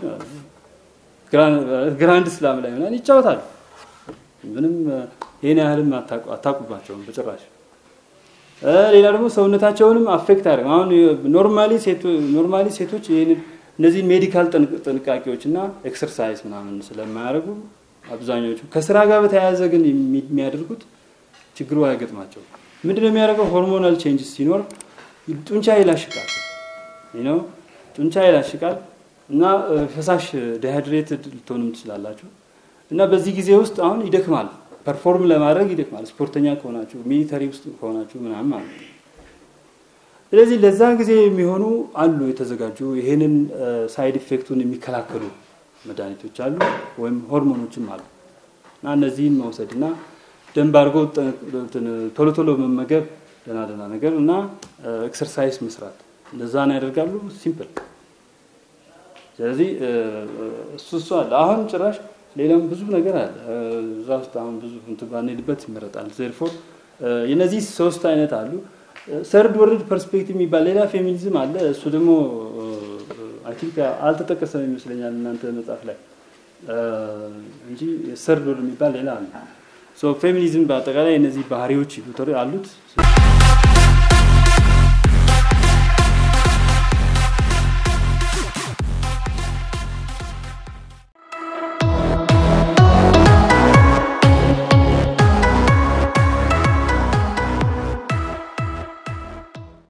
ግራንድ ስላም ላይ ምናምን ይጫወታሉ። ምንም ይህን ያህልም አታውቁባቸውም በጭራሽ። ሌላ ደግሞ ሰውነታቸውንም አፌክት አያደርግም። አሁን ኖርማሊ ኖርማሊ ሴቶች ይህንን እነዚህ ሜዲካል ጥንቃቄዎች እና ኤክሰርሳይዝ ምናምን ስለማያደርጉ አብዛኞቹ ከስራ ጋር በተያያዘ ግን የሚያደርጉት ችግሩ አይገጥማቸው። ምንድነው የሚያደርገው? ሆርሞናል ቼንጅስ ሲኖር ጡንቻ ይላሽቃል ነው ጡንቻ ይላሽቃል እና ፈሳሽ ዲሃይድሬትድ ልትሆንም ትችላላችሁ። እና በዚህ ጊዜ ውስጥ አሁን ይደክማል፣ ፐርፎርም ለማድረግ ይደክማል። ስፖርተኛ ከሆናችሁ ሚሊተሪ ውስጥ ከሆናችሁ ምናምን ማለት ነው። ስለዚህ ለዛ ጊዜ የሚሆኑ አሉ የተዘጋጁ ይሄንን ሳይድ ኢፌክቱን የሚከላከሉ መድኃኒቶች አሉ ወይም ሆርሞኖችም አሉ እና እነዚህን መውሰድ እና ደንብ አድርጎ ቶሎ ቶሎ መመገብ ደህና ደህና ነገር እና ኤክሰርሳይዝ መስራት እንደዛን ያደርጋሉ። ሲምፕል። ስለዚህ እሱ እሱ አለ። አሁን ጭራሽ ሌላም ብዙ ነገር አለ እዛ ውስጥ አሁን ብዙ እንትን ባንሄድበት ይመረጣል። ዜርፎር የነዚህ ሶስት አይነት አሉ። ሰርድ ወርልድ ፐርስፔክቲቭ የሚባል ሌላ ፌሚኒዝም አለ። እሱ ደግሞ አይ ቲንክ አልተጠቀሰም ይመስለኛል እናንተ መጽሐፍ ላይ እንጂ ሰርድ ወርልድ የሚባል ሌላ አለ። ፌሚኒዝም በአጠቃላይ እነዚህ ባህሪዎች አሉት።